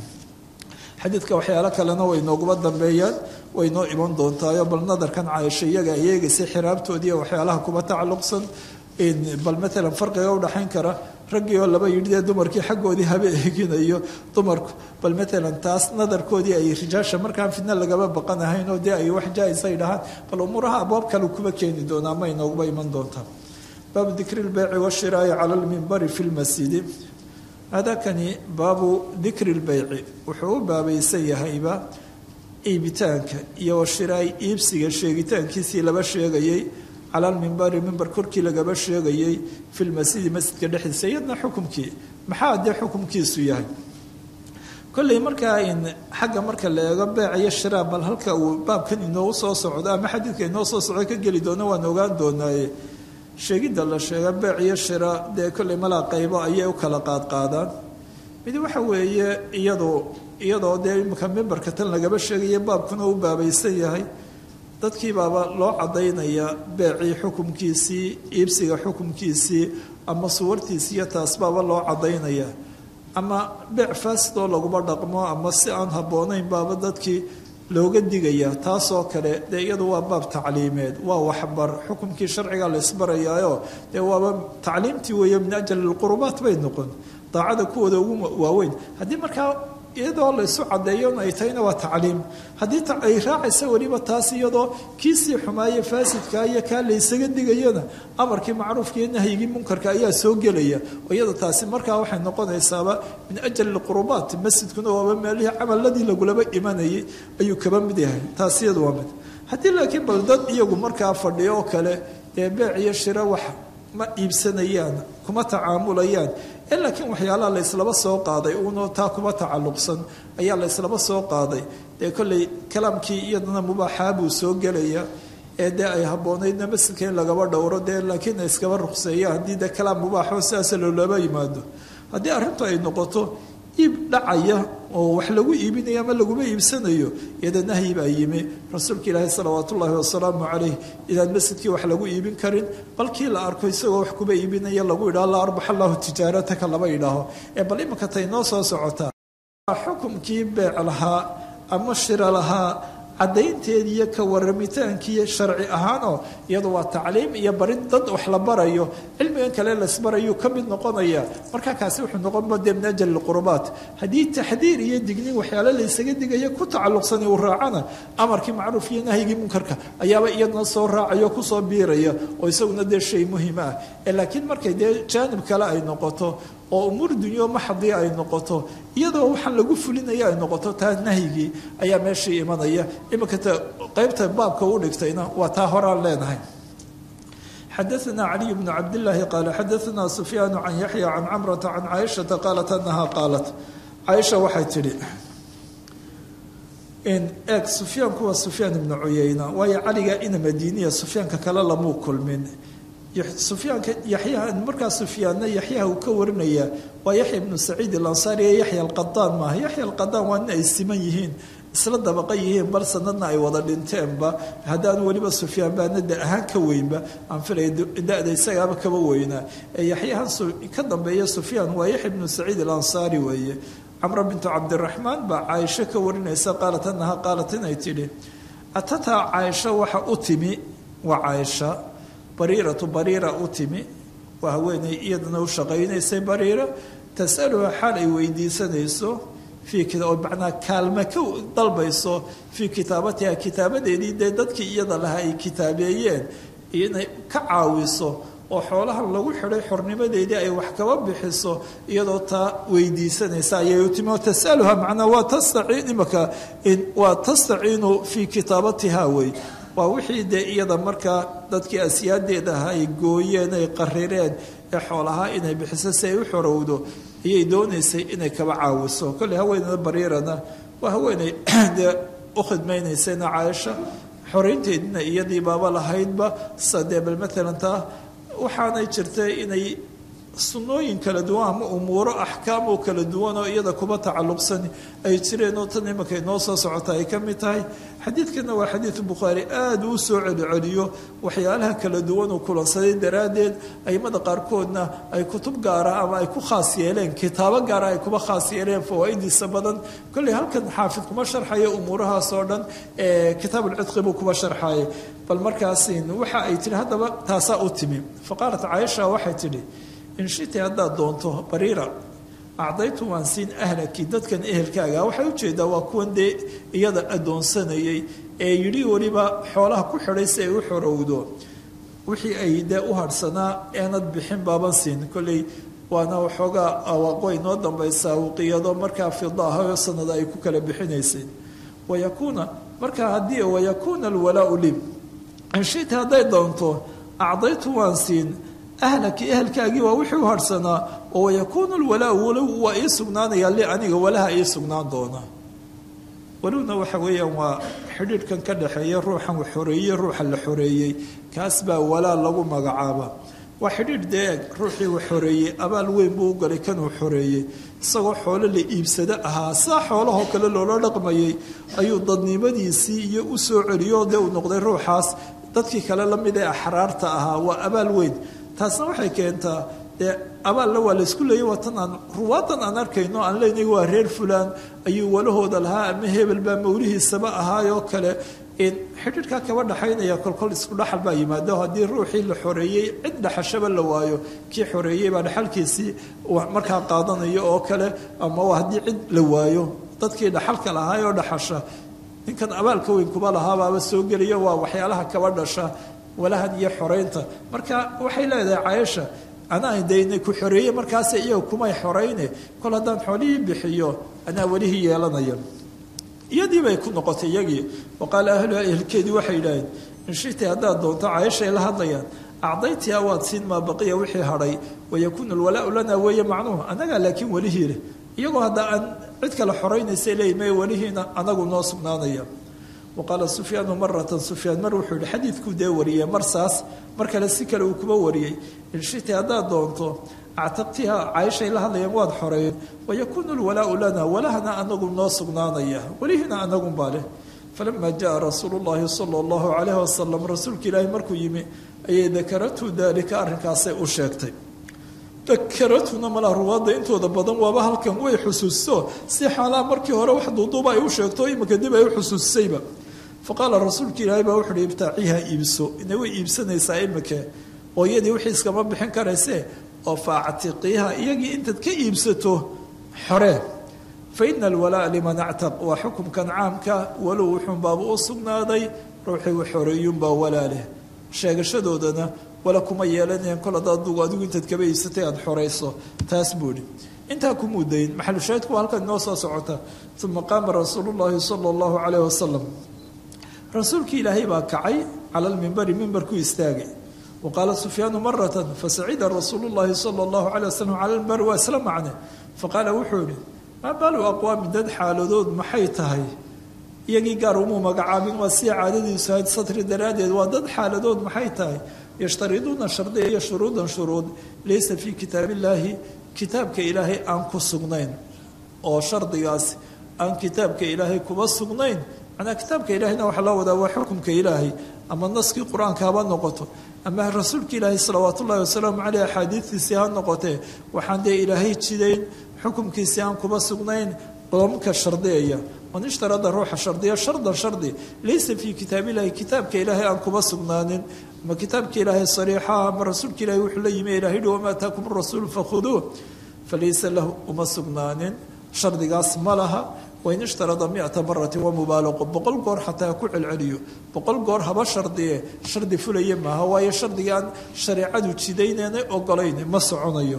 xadiidka waxyaalo kalena way nooguba dambeeyaan way noo iman doontaayo bal nadarkan caaisho iyaga ay eegaysay xiraabtoodiiyo waxyaalaha kuba tacalluqsan bal maalan farqiga udhaxayn kara raggii oo laba yidhi dee dumarkii xaggoodii haba eeginayo dumarku bal maalan taas nadarkoodii ay rijaasha markaan fidna lagaba baqanahayn oo dee ay wax jaa-is ay dhahaan bal umuuraha abwaab kale kuba keeni doonaa may nooguba iman doontaa baabu dikri lbeyci washiraa'i cala lmimbari fi lmasjidi hadakani baabu dikri lbeyci wuxuu u baabaysan yahayba iibitaanka iyo washiraay iibsiga sheegitaankiisii laba sheegayay cala lmimbari mimbar korkii lagaba sheegayay fi lmasjidi masjidka dhexdiisa iyadna xukumkii maxaa dee xukumkiisu yahay kolley markaa in xagga marka la eego beec iyo shiraa bal halka uu baabkan inoogu soo socdo ama xadiidka inoo soo socdo ka geli doono waan ogaan doonaaye sheegidda la sheega beec iyo shira dee kolley malaa qaybo ayay u kala qaadqaadaan mid waxa weeye iyadoo iyadoo dee imika mimbarka tan lagaba sheegaya baabkuna u baabaysan yahay dadkii baaba loo cadaynaya beecii xukumkiisii iibsiga xukumkiisii ama suwartiisii iyo taas baaba loo cadaynaya ama beec faasidoo laguma dhaqmo ama si aan habboonayn baaba dadkii looga digaya taasoo kale dee iyadu waa baab tacliimeed waa waxbar xukumkii sharciga la isbarayaayo dee waaba tacliimtii weeye min ajal lqurubaat bay noqon daacada kuwooda ugu waaweyn haddii markaa iyadoo laysu cadeeyon ay tahayna waa tacliim haddii ay raacaysa weliba taas iyadoo kiisii xumaaye faasidka iyo kaa laysaga digayona amarkii macruufka iyo nahyigii munkarka ayaa soo gelaya oo iyada taasi markaa waxay noqonaysaaba min ajal lqurubaat masjidkuna waaba meelihii camaladii lagulaba imanayay ayuu kaba mid yahay taas iyadu waa mid haddii laakiin bal dad iyagu markaa fadhiyo oo kale dee beec iyo shiro wax ma iibsanayaan kuma tacaamulayaan ee laakiin waxyaalaha la yslaba soo qaaday uunoo taa kuba tacalluqsan ayaa la yslaba soo qaaday dee kolley kalaamkii iyadana mubaaxaa buu soo gelaya ee dee ay habboonaydna masjidka in lagaba dhowro dee laakiin ay iskaba ruqseeya haddii dee kalaam mubaaxo sidaasa loolaba yimaado haddii arrintu ay noqoto iib dhacaya oo wax lagu iibinayo ama laguma iibsanayo iyada nahyi baa yimi rasuulka ilaahi salawaatu ullaahi wasalaamu calayh inaan masjidkii wax lagu iibin karin balkii la arko isagoo wax kuba iibinaya lagu yidhaho la arbax allahu tijaarataka laba yidhaaho ee bal imanka tay noo soo socotaa xukumkii beec lahaa ama shira lahaa caddaynteedii iyo ka warramitaankiiyo sharci ahaanoo iyadu waa tacliim iyo barin dad wax la barayo cilmigan kale lasbarayuu ka mid noqonaya markaa kaasi wuxuu noqonba dee min ajal lqurubaat haddii taxdiir iyo dignin waxyaale laysaga digaya ku tacalluqsani uu raacana amarkii macruuf iyo nahyigii munkarka ayaaba iyadna soo raacaya o kusoo biiraya oo isaguna dee shay muhiim ah ee laakiin markay dee jaanib kale ay noqoto oo umuur dunyo maxdiya ay noqoto iyadoo waxaan lagu fulinaya ay noqoto taa nahyigii ayaa meeshii imanaya iminka t qaybta baabka u dhigtayna waa taa horaan leenahay xadaثna caliي bn cabdالlahi qaala xadaثna sufyaan can yaxya can camrata can caaishaةa qaalat anaha qaalat caaisha waxay tidhi eeg sufyaanku waa sufyaan ibnu cuyeyna waayo caliga ina madiiniya sufyaanka kale lamuu kulmin sufyaanka yaxyaha markaa sufyaanna yaxyaha uu ka warinaya waa yaxya ibnu saciid alansaari ee yaxya alqadaan maaha yaxya alqadaan waa nin ay siman yihiin isla dabaqa yihiin bal sanadna ay wada dhinteenba haddaan weliba sufyaan baana da ahaan ka weynba aan filaya da-da isagaaba kaba weynaa ee yaxyahan ka dambeeya sufyaan waa yaxya ibnu saciid alansaari weeye camra bintu cabdiraxmaan baa caaisho ka warinaysa qaalat anaha qaalat inay tidhi atataa caaisha waxa u timi waa caaisha bariiratu bariira u timi waa haweenay iyadana u shaqaynaysay bariira tasaluha xaal ay weydiisanayso fii oo macnaa kaalme ka dalbayso fii kitaabatiha kitaabadeedii dee dadkii iyada lahaa ay kitaabeeyeen inay ka caawiso oo xoolahan lagu xidhay xornimadeedii ay wax kaba bixiso iyadoo taa weydiisanaysa ayay u timi oo tasaluha macnaa waa tastaciin imaka waa tastaciinu fii kitaabatiha wey waa wixii dee iyada markaa dadkii asiyaadeeda ahaa ay gooyeen ay qarireen ee xoolahaa inay bixiso si ay u xorowdo ayay doonaysay inay kaba caawiso kolley haweenada bariirana waa haweeney dee u khidmaynaysayna caaisha xoraynteedina iyadii baaba lahaydba sadee bal maalan taa waxaanay jirtay inay sunnooyin kala duwan ama umuuro axkaam oo kala duwan oo iyada kuba tacalluqsan ay jireen oo tan imanka inoo soo socota ay ka mid tahay xadiidkana waa xadiidu bukhaari aada uu soo celiceliyo waxyaalaha kala duwan uu kulansaday daraaddeed aimada qaarkoodna ay kutub gaara ama ay ku khaas yeeleen kitaabo gaara ay kuba khaas yeeleen fawaa'idiisa badan kolley halkan xaafid kuma sharxaya umuurahaas oo dhan ee kitaabulcidqi buu kuba sharxayay bal markaasin waxa ay tihi haddaba taasaa u timi fa qaalat caaisha waxay tidhi inshiti haddaad doonto bariira acdaytu waan siin ahlaki dadkan ehelkaaga waxay ujeedaa waa kuwan dee iyada addoonsanayay ee yidhi weliba xoolaha ku xidhay si ay u xorowdo wixii ay dee u hadhsanaa eenad bixin baaban siin kolley waana waxoogaa awaaqoy noo dambaysaa waqiyado markaa fida ahayoo sanada ay ku kala bixinaysay wayakuuna markaa haddii wayakuuna alwalaau lib inshiti hadday doonto acdaytu waan siin ahlaki ehelkaagii waa wixii u harhsanaa oo wayakuunu lwalaau walow waa ii sugnaanayaa li aniga walaha ii sugnaan doona walowna waxa weeyaan waa xidhiidhkan ka dhexeeya ruuxan wax xoreeyey ruuxa la xoreeyey kaas baa walaa lagu magacaaba waa xidhiidh dee eeg ruuxii wax xoreeyey abaal weyn buu u galay kanuu xoreeyey isagoo xoolo la iibsado ahaa saa xoolahoo kale loola dhaqmayay ayuu dadnimadiisii iyo u soo celiyo dee uu noqday ruuxaas dadkii kale la mid ee axraarta ahaa waa abaal weyn taasna waxay keentaa dee abaalla waa laysku leeyay waatan aan ruwaadan aan arkayno aan leynay waa reer fulaan ayuu walahooda lahaa ama hebel baa mawlihiisaba ahaayoo kale xidhiidhkaa kaba dhaxaynaya kolkol isku dhaxal baa yimaado haddii ruuxii la xoreeyey cid dhaxashaba la waayo kii xoreeyey baa dhaxalkiisii markaa qaadanayo oo kale ama haddii cid la waayo dadkii dhaxalka lahaayoo dhaxasha ninkan abaalka weyn kuba lahaabaaba soo gelaya waa waxyaalaha kaba dhasha walahan iyo xoraynta marka waxay leedahay caaisha anaa daynay ku xoreeye markaase iyaga kumay xorayne kol haddaan xoolihii bixiyo anaa welihii yeelanaya iyadii bay ku noqotay iyagii wa qaala ahluha ehelkeedii waxay yidhaaheen inshitay haddaad doonto caaishaay la hadlayaan acdaytiha waad siin maa baqiya wixii hadhay wayakuunu lwalaau lana weeye macnuhu annagaa laakiin welihii leh iyagoo hadda aan cid kale xoraynaysa leeyi may welihiina anagu noo sugnaanaya wa qaala sufyaanu maratan sufyaan mar wuxuu yihi xadiidkuu dee wariyey mar saas mar kale si kale uu kuba wariyey inshiti haddaad doonto actaqtiha caaishay la hadlayaan waad xoreeyeen wayakuunu lwalaau lana walahana anagu noo sugnaanaya welihiina anagunbaa leh falama jaءa rasuulu llahi sala allahu calayh wasalam rasuulka ilaahi markuu yimi ayay dakaratu daalika arrinkaasay u sheegtay dakaratuna malaa ruwaadda intooda badan waaba halkan way xusuusto si xaalaha markii hore wax duuduuba ay u sheegto imika dib ay u xusuusayba faqaala rasuulka ilaahi baa wuxuuhi ibtaaciha iibso ina way iibsanaysaa imike hooyadii wixii iskama bixin karayse oo faactiqiiha iyagii intaad ka iibsato xoree faina alwalaa liman actaq waa xukumkan caamka walow wuxuunbaaba u sugnaaday ruuxii u xoreeyuunbaa walaaleh sheegashadoodana wala kuma yeelanayaan kol hadda adugu adigu intaad kaba iibsatay aada xorayso taas buu idhi intaa ku mudayn maxalushaahidku waa halkan inoo soo socota uma qaama rasuulu llahi sala allahu calayh wasalam rasuulkii ilaahay baa kacay cala lmimbari mimbarkuu istaagay wa qaala sufyaanu maratan fasacida rasuulu llahi sala allahu calay wasalam cala lmimbari waa isla macne faqaala wuxuu yihi maa baalu aqwaami dad xaaladood maxay tahay iyagii gaar umuu magacaabin waa sida caadadiisu ahayd satri daraaddeed waa dad xaaladood maxay tahay yashtariduuna shardiya iyo shuruudan shuruud laysa fii kitaab illaahi kitaabka ilaahay aan ku sugnayn oo shardigaas aan kitaabka ilaahay kuba sugnayn macnaa kitaabka ilaahayna waxaa loo wadaa waa xukumka ilaahay ama naskii qur-aanka haba noqoto ama rasuulka ilaahay salawaat ullahi wasalaamu caleyh axaadiistiisii ha noqotee waxaan dee ilaahay jidayn xukumkiisii aan kuba sugnayn qodobka shardiyaya man ishtarada ruuxa shardiya shardan shardi laysa fii kitaab illahi kitaabka ilaahay aan kuba sugnaanin ama kitaabka ilaahay sariixa ama rasuulka ilahay wuxuu la yimi ilahay hi wamaa ataakum rasuulu fakhuduuh falaysa lahu uma sugnaanin shardigaas ma laha wain ishtarada miata maratin waa mubaalaqo boqol goor xataa ku celceliyo boqol goor haba shardiye shardi fulaya maaha waayo shardiga aan shareecadu jidaynana ogolayn ma soconayo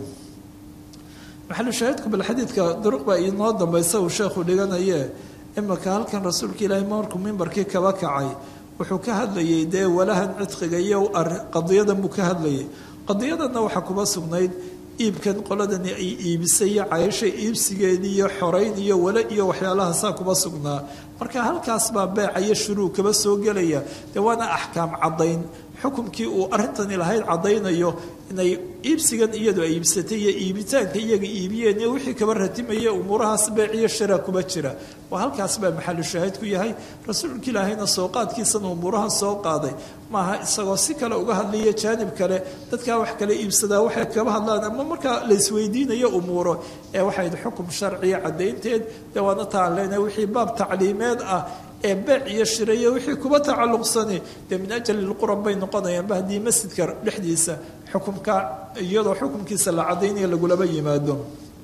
maxalu shaahidku bal xadiidka duruq baa inoo dambaysa uu sheekhu dhiganaye imika halkan rasuulka ilaahay markuu mimbarkii kaba kacay wuxuu ka hadlayay dee walahan cidqiga iyo qadiyadan buu ka hadlayay qadiyadanna waxaa kuba sugnayd iibkan qoladani ay iibisay iyo cayasha iibsigeedii iyo xorayn iyo wale iyo waxyaalahaasaa kuba sugnaa marka halkaas baa beeca iyo shuruu kaba soo gelaya dee waana axkaam caddayn xukumkii uu arrintani lahayd caddaynayo inay iibsigan iyadu ay iibsatay iyo iibitaanka iyaga iibiyeen iyo wixii kaba ratimaya umuurahaas beec iyo shira kuba jira waa halkaas baa maxalu shaahid ku yahay rasuulka ilaahayna soo qaadkiisana umuurahan soo qaaday maaha isagoo si kale uga hadlaya jaanib kale dadkaa wax kale iibsadaa waxay kaba hadlaan ama markaa laysweydiinayo umuuro ee waxayd xukum sharciya caddaynteed dee waana taan leenahay wixii baab tacliimeed ah ee beec iyo shirayo wixii kuba tacalluqsani dee min ajali lquran bay noqonayaanba haddii masjidka dhexdiisa xukumka iyadoo xukumkiisa la caddaynaya lagulaba yimaado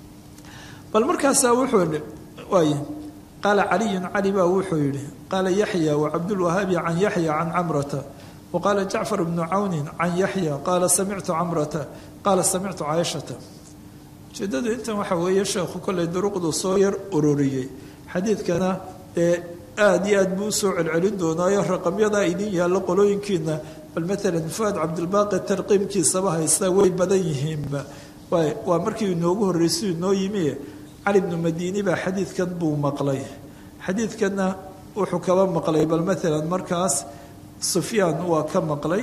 bal markaasaa wuxuu yihi waay qaala caliyun cali baa wuxuu yihi qaala yaxya wacabdulwahaabi can yaxya can camrata wa qaala jacfar bnu cawnin can yaxya qaala samictu camrata qaala samictu caaishata ujeedadu intan waxaa weeye sheekhu kolley duruqdu soo yar ururiyey xadiidkana ee aada iyo aad buu usoo celcelin doonaayo raqamyadaa idin yaallo qolooyinkiina bal maalan fuaad cabdilbaaqi tarqiimkiisaba haysta way badan yihiinba waa markii inoogu horreysay inoo yimi cali bnu madiini baa xadiidkan buu maqlay xadiidkanna wuxuu kaba maqlay bal maalan markaas sufyaan waa ka maqlay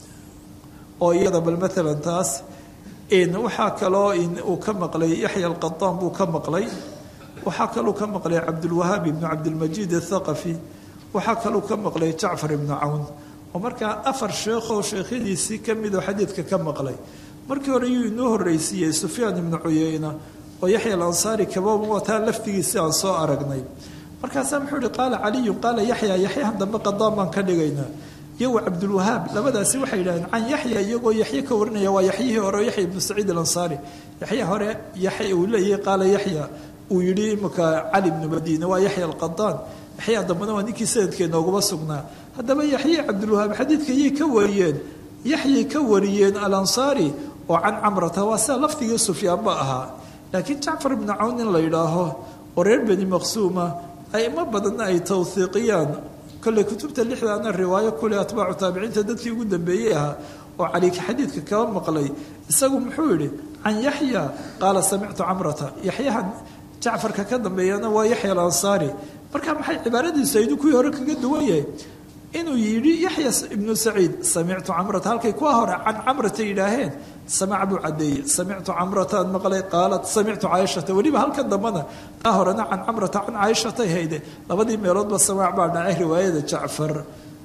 oo iyada bal maalan taas waxaa kaloo uu ka maqlay yaxya alqataan buu ka maqlay waxaa kaluu ka maqlay cabdulwahaab ibnu cabdilmajiid athaqafi waxaa kaluu ka maqlay jacfar ibnu cawn oo markaa afar sheekhoo sheekhyadiisii ka midoo xadiidka ka maqlay markii hore yuu inoo horreysiiyey sufyaan ibnu cuyeyna oo yaxya alansaari kaba wataa laftigiisii aan soo aragnay markaasaa muxuu ihi qaala caliyun qaala yaxya yaxyahan dambe qadaan baan ka dhigaynaa iyo wa cabdulwahaab labadaasi waxay yidhahdeen can yaxya iyagoo yaxye ka warinaya waa yaxyihii hore yaxya ibnu saciid alansaari yaxya hore yaxya uu leeyahay qaala yaxya uu yidhi imika cali bnu madiine waa yaxya alqadaan yaxya dambena waa ninkii sanadkee nooguma sugnaa haddaba yaxye cabdulwahaab xadiidka yay ka wariyeen yaxyay ka wariyeen alansaari oo can camrata waa sida lafdigii sufyaanba ahaa laakiin jacfar ibnu cawn in la yidhaaho oo reer beni maqsuuma aimo badanna ay tawhiiqiyaan kolley kutubta lixdaana riwaayo kule atbaacu taabiciinta dadkii ugu dambeeyey ahaa oo caliika xadiidka kaba maqlay isagu muxuu yidhi can yaxya qaala samictu camrata yaxyahan jacfarka ka dambeeyana waa yaxya alansaari marka maxay cibaaradiisu aydu kuwii hore kaga duwan yahay inuu yidhi yaxya ibnu saciid samictu camrata halkay kuwa hore can camrata yidhaaheen samac buu cadeeyey samictu camrataan maqlay qaalat samictu caaishata weliba halkan dambana taa horena can camrata can caaishatay hayde labadii meeloodba samaac baa dhacay riwaayada jacfar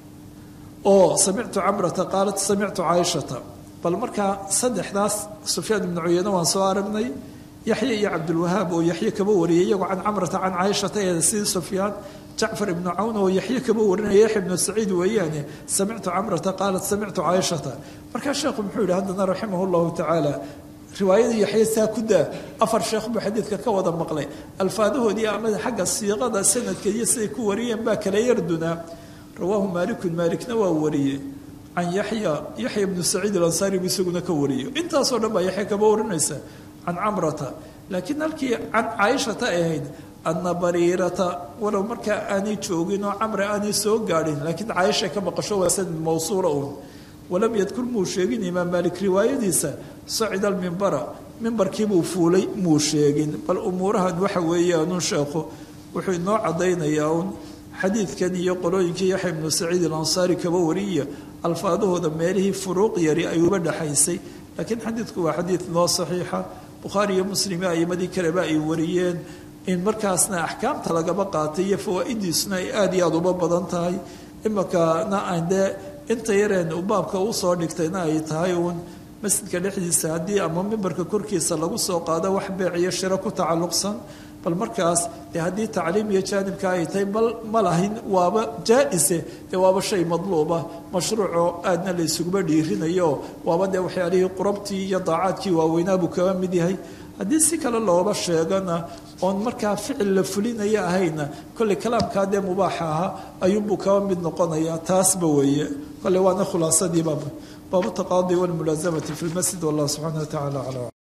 oo samictu camrata qaalat samictu caaishata bal markaa saddexdaas sufyaan ibnu cuyeyne waan soo aragnay yaxya iyo cabdulwahaab oo yaxye kaba wariyay iyagoo can camrata can caaishata ee sidii sufyaan jacfar ibnu cawn oo yaxye kaba warinaya yaxya ibnu saciid weeyaane samictu camrata qaalat samictu caaishata markaa sheekhu muxuu yihi haddana raximah llahu tacaala riwaayadii yaxye saa ku daa afar sheekh buu xadiidka ka wada maqlay alfaadahoodii amada xagga siiqada sanadka iyo siday ku wariyeen baa kala yardunaa rawaahu maalikun maalikna waa wariyey can yaxya yaxya ibnu saciid alansaari buu isaguna ka wariyo intaasoo dhan baa yaxya kaba warinaysa can camrata laakiin halkii can caaishata ahayd ana bariirata walow markaa aanay joogin oo camre aanay soo gaadhin laakiin caaisha ka maqasho waa sanad mawsuula uun walam yadkur muu sheegin imaam maalik riwaayadiisa sacida almimbara mimbarkiibuu fuulay muu sheegin bal umuurahan waxa weeyaanun sheekhu wuxuu inoo caddaynayaa uun xadiidkan iyo qolooyinkii yaxya ibnu saciid alansaari kaba wariya alfaadahooda meelihii furuuq yari ay uba dhexaysay laakiin xadiidku waa xadiid noo saxiixa bukhaari iyo muslim aimadii kaleba ay wariyeen in markaasna axkaamta lagaba qaatay iyo fawaa-idiisuna ay aada iyo aada uba badan tahay imikana aan dee inta yareen u baabka usoo dhigtayna ay tahay uun masjidka dhexdiisa haddii ama mimbarka korkiisa lagu soo qaado wax beec iyo shiro ku tacalluqsan bal markaas dee haddii tacliim iyo jaanibka ay tahay bal ma lahayn waaba jaa-ise dee waaba shay madluuba mashruucoo aadna la isuguba dhiirinayo waaba dee waxyaalihii qurabtii iyo daacaadkii waaweynaabuu kaba mid yahay haddii si kale looba sheegana oon markaa ficil la fulinaya ahayna kolley kalaamkaa dee mubaaxa ahaa ayuunbuu kaba mid noqonayaa taasba weeye kolley waana khulaasadii baab baabu taqaadi walmulaasamati fi lmasjid wallah subxaana wa tacala aclam